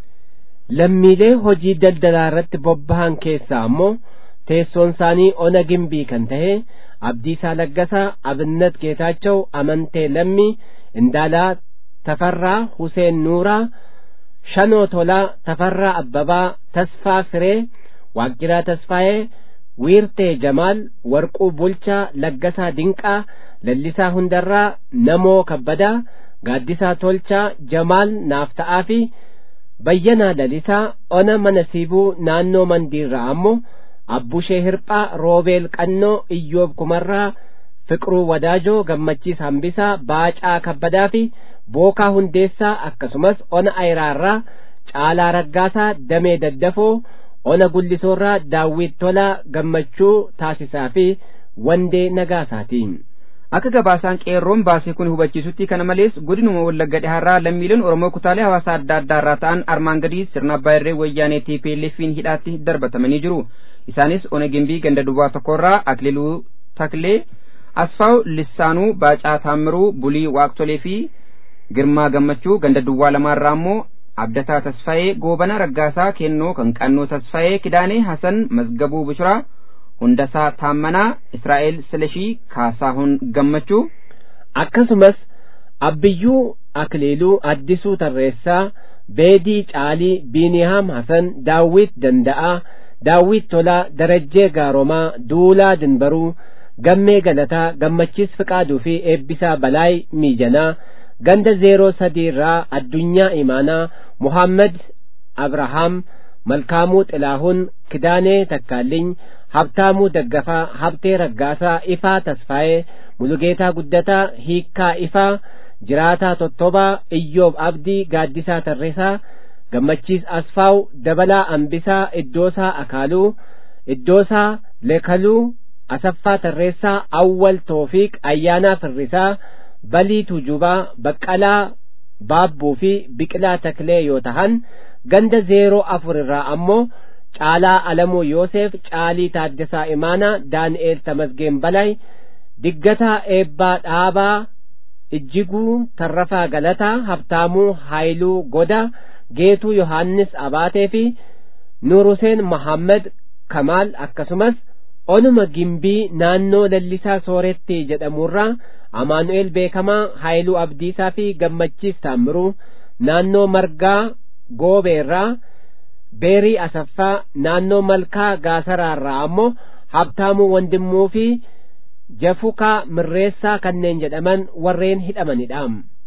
lammiilee hojii daldalaa irratti bobbahan keessaa ammoo teessoon isaanii ona gimbii kan ta'e abdiisaa laggasaa abinnat geetaachaw amantee lammii indaalaa tafarraa huseen nuuraa shanoo tolaa tafarraa abbabaa tasfaa firee waaqjiraa tasfaayee wiirtee jamaal warquu bulchaa laggasaa dinqaa lallisaa hundarraa namoo kabbadaa gaaddisaa tolchaa jamaal naafta'aa fi bayyanaa lalisaa ona mana siibuu naannoo mandiirraa ammoo abbushee hirphaa roobeel qannoo iyyoob kumarraa fiqruu wadaajoo gammachiis hambisaa baacaa kabbadaa fi bookaa hundeessaa akkasumas ona ayiraarraa caalaa raggaasaa damee daddafoo ona gullisoorraa daawwit tolaa gammachuu taasisaa fi wandee nagaasaatiin. akka gabaasaan qeerroon baasee kun hubachiisutti kana malees godinuma wallagga dhihaarraa lammiileen oromoo kutaalee hawaasaa adda addaa irraa ta'an armaan gadii sirna abbaa irree wayyaanee TPLF'n hidhaatti darbatamanii jiru isaanis ona gimbii ganda duwwaa tokkorraa akililuu taklee asfaaw lissaanuu baacaa taammiruu bulii waaqtolee fi girmaa gammachuu ganda duwwaa lamaarraa ammoo abdataa tasfaayee goobana raggaasaa kennoo kan qannoo tasfaayee kidaanee hasan mazgabuu bishuraa hundasaa taammanaa israa'el silashii kaasaahun gammachuu akkasumas abbiyyuu akliiluu addisuu tarreessaa beedii caalii biiniyaam hasan daawwit danda'aa daawwit tolaa darajjee gaaromaa duulaa dinbaruu gammee galataa gammachiis fiqaaduu fi eebbisaa balaay miijanaa ganda zeeroo sadii irraa addunyaa imaanaa muhammad abrahaam malkaamuu xilaahun kidaanee takkaalliny habtaamuu daggafaa habtee raggaasaa ifaa tasfaa'ee mulugeetaa guddataa hiikkaa ifaa jiraataa tottobaa iyyoob abdii gaaddisaa tarresaa gammachiis asfaaw dabalaa ambisaa iddoosaa akaaluu iddoosaa leekaluu asaffaa tarreessaa awwal toofiiq ayyaanaa firrisaa balii tujubaa baqqalaa baabbuu fi biqilaa taklee yoo tahan ganda zeeroo afur irraa ammoo caalaa alamuu yoosef caalii taaddasaa imaanaa daani'eel tamasgeen balay diggataa eebbaa dhaabaa ijjiguu tarrafaa galataa habtaamuu haayiluu goda geetuu yohaannis abaatee fi nuuruseen mahammad kamaal akkasumas onuma gimbii naannoo lallisaa sooretti jedhamurraa amaanu'eel beekamaa haayiluu abdiisaa fi gammachiis taammiruu naannoo margaa goobeerraa beerii asaffaa naannoo malkaa gaasaraarraa ammoo habtaamuu wandimmuu fi jafukaa mirreessaa kanneen jedhaman warreen hidhamanidha.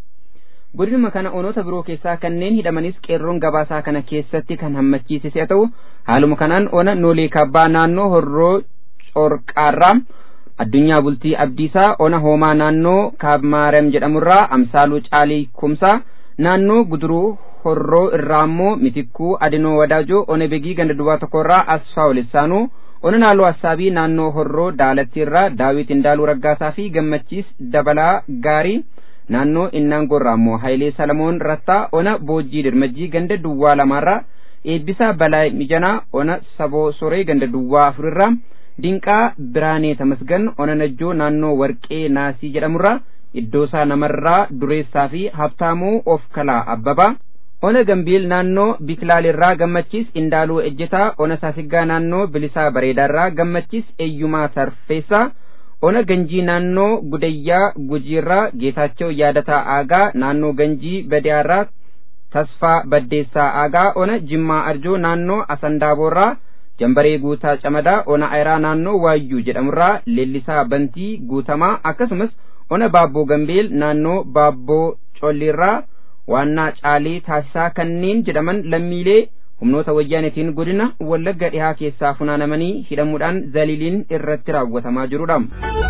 godinuma kana onoota biroo keessaa kanneen hidhamanis qeerroon gabaasaa kana keessatti kan hammachiises haa ta'u haaluma kanaan ona noolee kabbaa naannoo horroo corqaarraa addunyaa bultii abdiisaa ona hoomaa naannoo kaabmaarem jedhamurraa amsaaluu caalii kumsaa naannoo guduruu horroo irraa ammoo mitikkuu adinoo wadaajoo ona begii ganda duwwaa tokkorraa asfaa olessaanuu ona naaloo assaabii naannoo horroo daalattiirraa daawit indaaluu raggaasaa fi gammachiis dabalaa gaarii naannoo innaangoorraa ammoo hayilee salamoon rattaa ona boojjii dirmajjii ganda duwwaa lamaarraa eebbisaa balaa mijanaa ona saboo soree ganda duwwaa afurirraa dinqaa biraanee tamasgan ona najjoo naannoo warqee naasii jedhamurraa iddoosaa namarraa dureessaa fi habtaamuu of kalaa abbabaa ona gambiil naannoo biklaalirraa gammachiis indaaluu ejjetaa ona saasiggaa naannoo bilisaa bareedaarraa gammachiis eeyyumaa sarfeessaa ona ganjii naannoo gudayyaa gujiirraa geetaachoo yaadataa aagaa naannoo ganjii badiyaarraa tasfaa baddeessaa aagaa ona jimmaa arjoo naannoo asandaaboorraa jambaree guutaa camadaa ona ayiraa naannoo waayyuu jedhamurraa leellisaa bantii guutamaa akkasumas ona baabboo gambeel naannoo baabboo colliirraa waannaa caalee taasisaa kanneen jedhaman lammiilee humnoota wayyaanetiin godina wallagga dhihaa keessaa funaanamanii hidhamuudhaan zaliiliin irratti raawwatamaa jirudha.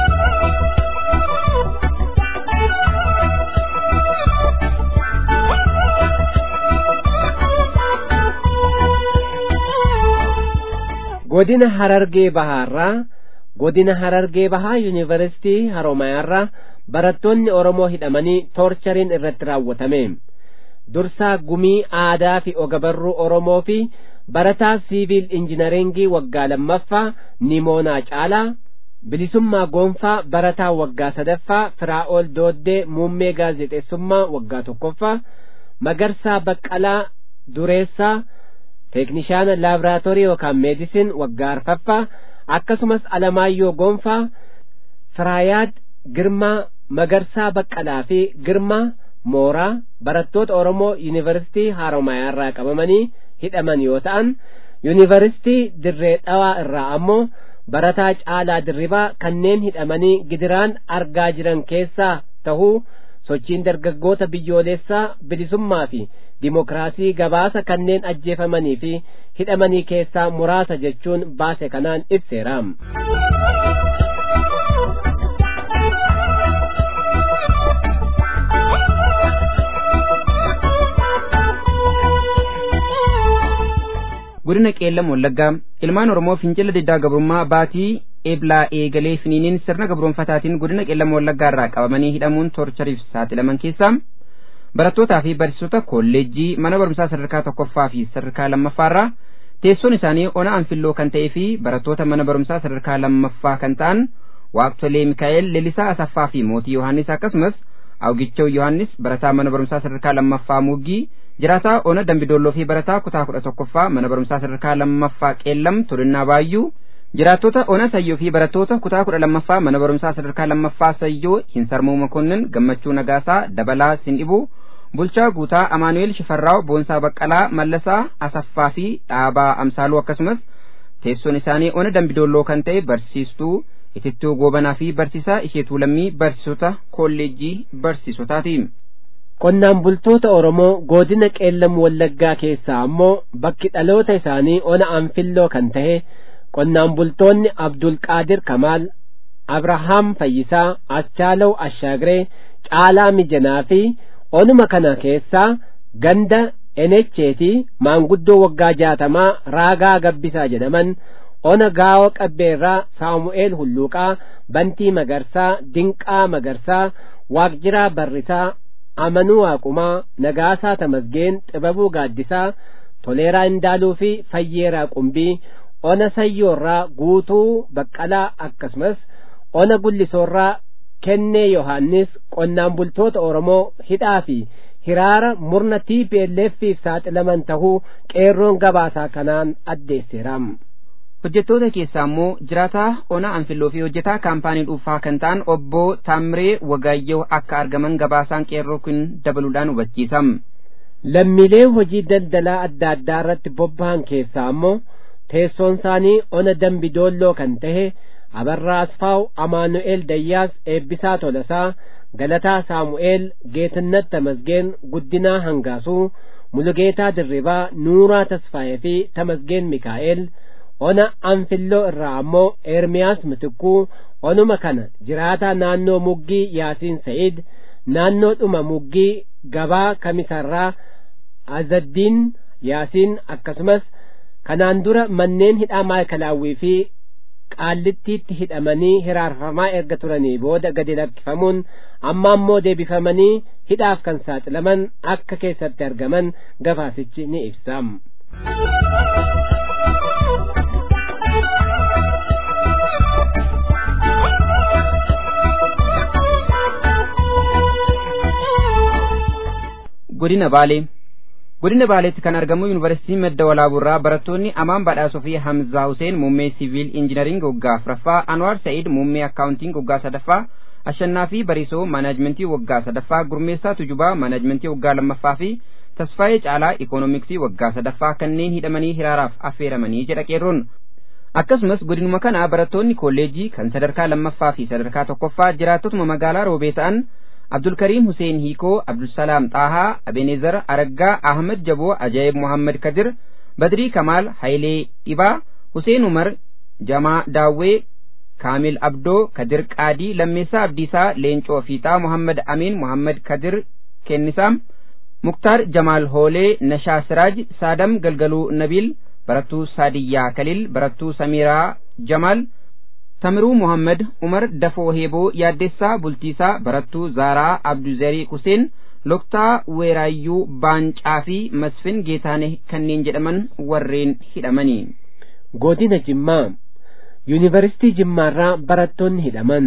godina harargee bahaarraa godina harargee bahaa yuunivarsitii haromayaarraa barattoonni oromoo hidhamanii toorchariin irratti raawwatame dursaa gumii aadaa fi ogabarruu oromoo fi barataa siiviil injinaringii waggaa lammaffaa nimoonaa caalaa bilisummaa goonfaa barataa waggaa sadaffaa firaa'ol dooddee muummee gaazexeessummaa waggaa tokkoffaa magarsaa baqqalaa dureessaa teeknishaana laaboraatoorii yookaan meedisin waggaa arfaffaa akkasumas alamaayyoo goonfaa firaayaad girmaa magarsaa baqqalaa fi girmaa mooraa barattoota oromoo yuunivarsitii haaromayaa irraa qabamanii hidhaman yoo ta'an yuunivarsitii dirree dhawaa irraa ammoo barataa caalaa dirribaa kanneen hidhamanii gidiraan argaa jiran keessaa tahuu sochiin dargaggoota biyyoolessaa bilisummaa fi dimokiraasii gabaasa kanneen ajjeefamanii fi hidhamanii keessaa muraasa jechuun baase kanaan ibseera. godina qeellam wallaggaa ilmaan oromoo fincila diddaa gabrummaa baatii eeblaa eegalee finiiniin sirna gabroonfataatiin godina qeellam wallaggaa irraa qabamanii hidhamuun toorchariif saaxilaman keessaa barattootaa fi barsiisota kolleejjii mana barumsaa sadarkaa tokkoffaa fi sadarkaa lammaffaarraa teessoon isaanii ona anfilloo kan ta'ee fi barattoota mana barumsaa sadarkaa lammaffaa kan ta'an waaqtolee mikaa'el leelisaa asaffaa fi mootii yohaannis akkasumas awgichoo yohaannis barataa mana barumsaa sadarkaa lammaffaa muggii jiraataa ona dambidolloo fi barataa kutaa kudha tokkoffaa mana barumsaa sadarkaa lammaffaa qeellam tolinnaa baayyuu jiraattota ona sayyoo fi barattoota kutaa kudha lammaffaa mana barumsaa sadarkaa lammaffaa sayyoo hin sarmuu makonnin gammachuu nagaasaa dabalaa sindhibuu bulchaa guutaa amaanu'eel shifarraaw boonsaa baqqalaa mallasaa asaffaa fi dhaabaa amsaaluu akkasumas teessoon isaanii ona dambidolloo kan ta'e barsiistuu itittuu goobanaa fi barsiisaa isheetuu lammii barsiisota kolleejjii barsiisotaati. qonnaan bultoota oromoo godina qeellam wallaggaa keessaa ammoo bakki dhaloota isaanii ona anfilloo kan ta'e qonnaan bultoonni abdulqaadir kamaal abrahaam fayyisaa achaalaw ashaagiree caalaa mijanaa fi onuma kana keessaa ganda enecheeti maanguddoo waggaa jaatamaa raagaa gabbisaa jedhaman ona gaawa qabbeerraa saamu'eel hulluuqaa bantii magarsaa dinqaa magarsaa waaqjiraa barrisaa amanuu waaqumaa nagaasaa tamasgeen xibabuu gaaddisaa toleeraa indaaluu fi fayyeeraa qumbii ona sayyoorraa guutuu baqqalaa akkasumas ona gullisoorraa kennee yohaannis qonnaan bultoota oromoo hidhaa fi hiraara murna TPLF'iif saaxilaman tahuu qeerroon gabaasaa kanaan addeesseera. hojjettoota keessaa immoo jiraataa ona anfilloo fi hojjetaa kaampaanii dhuunfaa kan ta'an obbo Taamiree Wagaayyoo akka argaman gabaasaan qeerroo kun dabaluudhaan hubachiisa. Lammiilee hojii daldalaa adda addaa irratti bobba'an keessaa ammoo teessoon isaanii ona dambi doolloo kan tahe Abarraa Asfaaw Amaanu'eel Dayyaas Eebbisaa Tolasaa Galataa Saamu'eel Geetinnat Tamasgeen Guddinaa Hangaasuu Mulugeetaa Dirribaa Nuuraa Tasfaayee fi Tamasgeen Mikaa'el ona anfilloo irraa ammoo Ermiyaas Mitikkuu onuma kana jiraataa naannoo muggii Yaasiin Sa'id naannoo dhuma muggii gabaa kamisarraa Azaddiin Yaasiin akkasumas kanaan dura manneen hidhaa maayikalaawwii fi qaallittiitti hidhamanii hiraarfamaa erga turanii booda gadi lakkifamuun amma ammoo deebifamanii hidhaaf kan saaxilaman akka keessatti argaman gabaasichi ni ibsa. godina baalee godina baaleetti kan argamu yuunivarsiitii madda walaaburraa barattoonni amaan badhaasoo fi hamzaa huseen muummee siviil injinariing waggaa afuraffaa anwaar sa'id muummee akkaawuntiin waggaa sadaffaa ashannaa fi bariisoo maanaajmentii waggaa sadaffaa gurmeessaa tujubaa maanaajmentii waggaa lammaffaa fi tasfaayee caalaa ikoonomiksii waggaa sadaffaa kanneen hidhamanii hiraaraaf affeeramanii jedha qeerroon akkasumas godinuma kana barattoonni kolleejii kan sadarkaa lammaffaa fi sadarkaa tokkoffaa jiraattotuma magaalaa roobee ta'an abdulkariim huseen hiikoo abdulsalaam xaahaa abenezer araggaa ahmad jaboo ajaa'ib muhammad kadir badrii kamaal hayilee dhibaa huseen umar jamaa daawwee kaamil abdoo kadir qaadii lammeessaa abdiisaa leencoo fiixaa muhammad amiin muhammad kadir kennisaam muktaar jamaal hoolee nashaa siraaj saadam galgaluu nabiil barattuu saadiyyaa kaliil barattuu samiiraa jamaal Tamiruu Muhammad Umar Dafoo Heeboo Yaaddessaa Bultiisaa Barattuu Zaaraa Abduzarii Huseen Loktaa Weeraayyuu Baancaa fi Masfin Geetaanee kanneen jedhaman warreen hidhamanii. Godina Jimmaa Yuunivarsiitii Jimmaarraa barattoonni hidhaman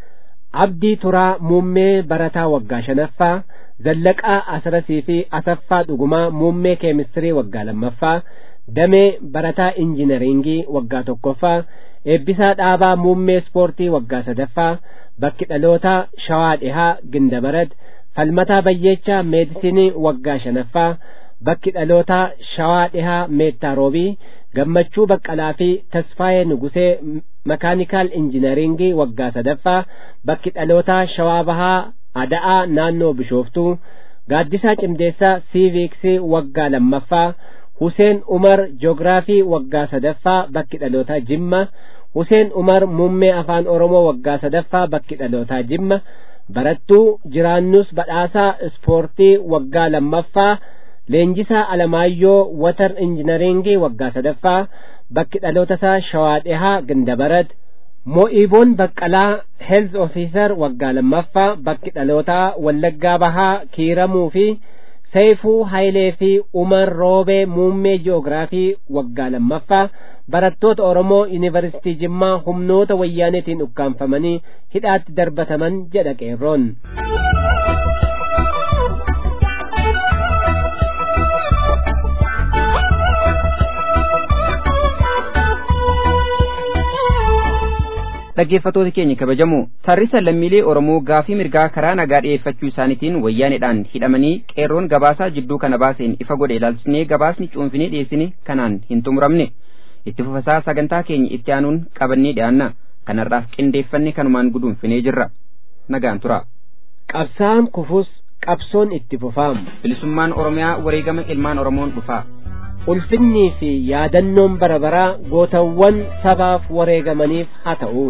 Abdii Turaa Muummee Barataa Waggaa shanaffaa Zallaqaa Asrasii fi Asaffaa Dhugumaa Muummee Keemistirii Waggaa lammaffaa Damee Barataa Injinariingii Waggaa tokkoffaa eebbisaa dhaabaa muummee ispoortii waggaa sadaffaa bakki dhalootaa shawaa dhihaa gindabarat falmataa bayyeechaa meedisinii waggaa shanaffaa bakki dhalootaa shawaa dhihaa meettaa roobii gammachuu baqqalaa fi tasfaayee nugusee makaanikaal injinariingii waggaa sadaffaa bakki dhalootaa shawaa bahaa ada'aa naannoo bishooftuu gaaddisaa cimdeessaa siiviiksii waggaa lammaffaa Huseen Umar Joogiraafii waggaa sadaffaa bakki dhalootaa Jimma Huseen Umar muummee afaan Oromoo waggaa sadaffaa bakki dhalootaa Jimma barattuu jiraannus badhaasaa ispoortii waggaa lammaffaa Leenjisaa Alamaayyoo watar injinariingii waggaa sadaffaa bakki dhaloota isaa Shawaa Dhihaa Gindabarat Mo'iiboon Baqqalaa Health Officer waggaa lammaffaa bakki dhalootaa Wallaggaa Bahaa Kiiramuu fi Seeyfuu Hayilee fi Umar Roobee muummee ji'oogiraafii waggaa lammaffaa barattoota Oromoo Yuunivarsiitii Jimmaa humnoota wayyaaneetiin ukkaanfamanii hidhaatti darbataman jedha qeerroon. dhaggeeffatoota keenya kabajamu tarrisa lammiilee oromoo gaafii mirgaa karaa nagaa dhi'eeffachuu isaaniitiin wayyaaneedhaan hidhamanii qeerroon gabaasaa jidduu kana baaseen ifa godhe ilaalchisnee gabaasni cuunfinee dhiyeessine kanaan hin xumuramne itti fufasaa sagantaa keenya itti aanuun qabannee dhiyaanna kanarraaf qindeeffanne kanumaan guduunfinee jirra nagaan tura. Qabsaan kufus qabsoon itti fufaam. bilisummaan oromiyaa wareegama ilmaan oromoon dhufaa. ulfinnii fi yaadannoon bara baraa gootawwan sabaaf wareegamaniif haa ta'u.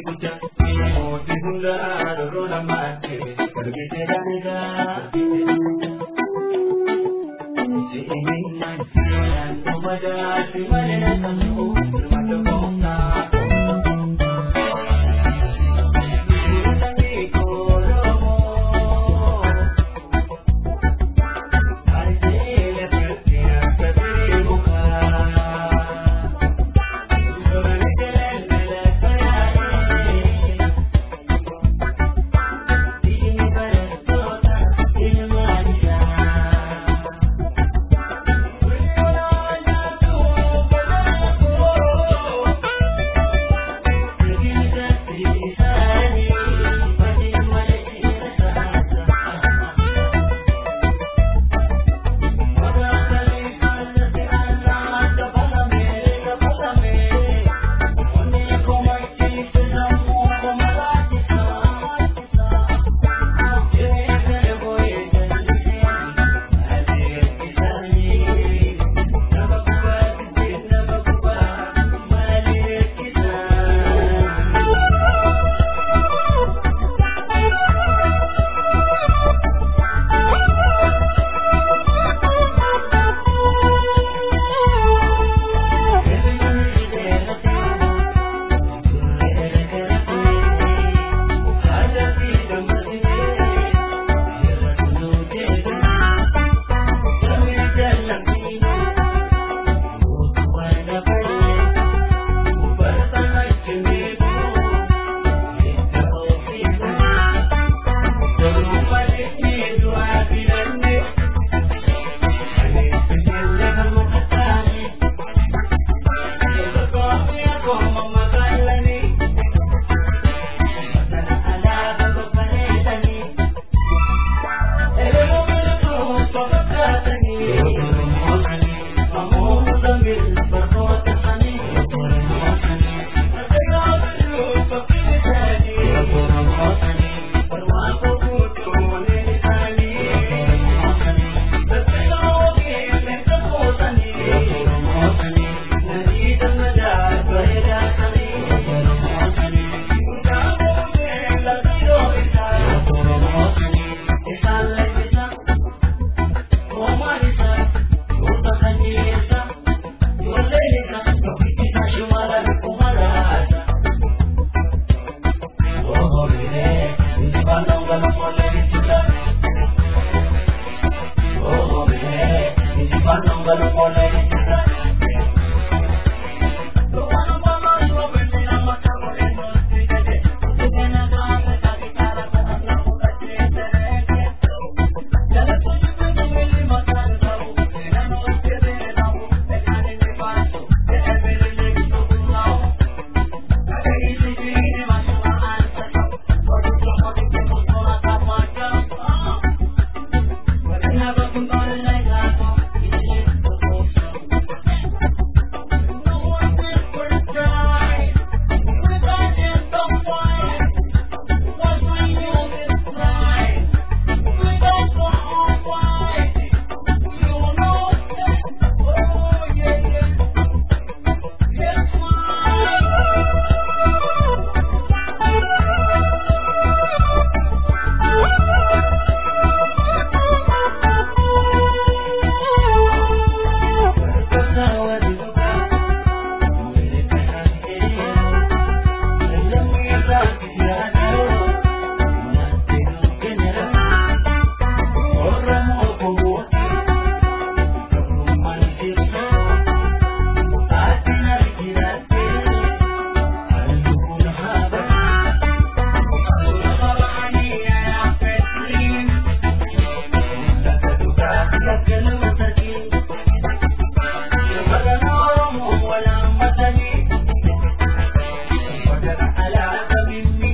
Thank you.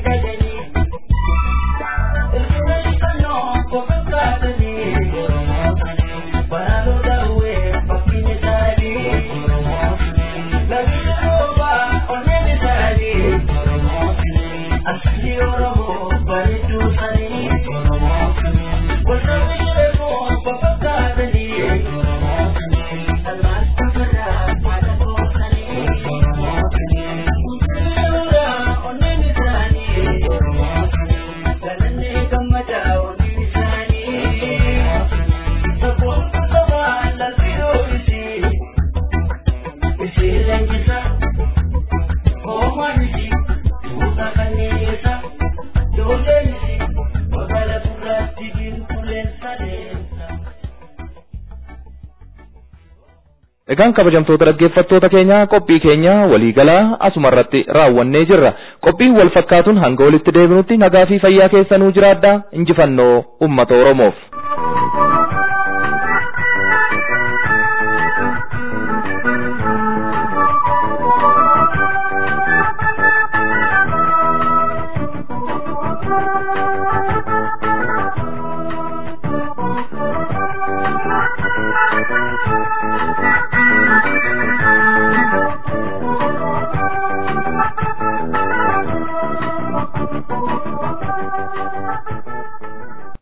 Egaan kabajamtoota dhaggeeffattoota keenya qophii keenya waliigalaa asumarratti raawwannee jirra. Qophii wal fakkaatuun hanga walitti deebinutti nagaa fi fayyaa keessanuu jiraadhaa injifannoo uummata Oromoof.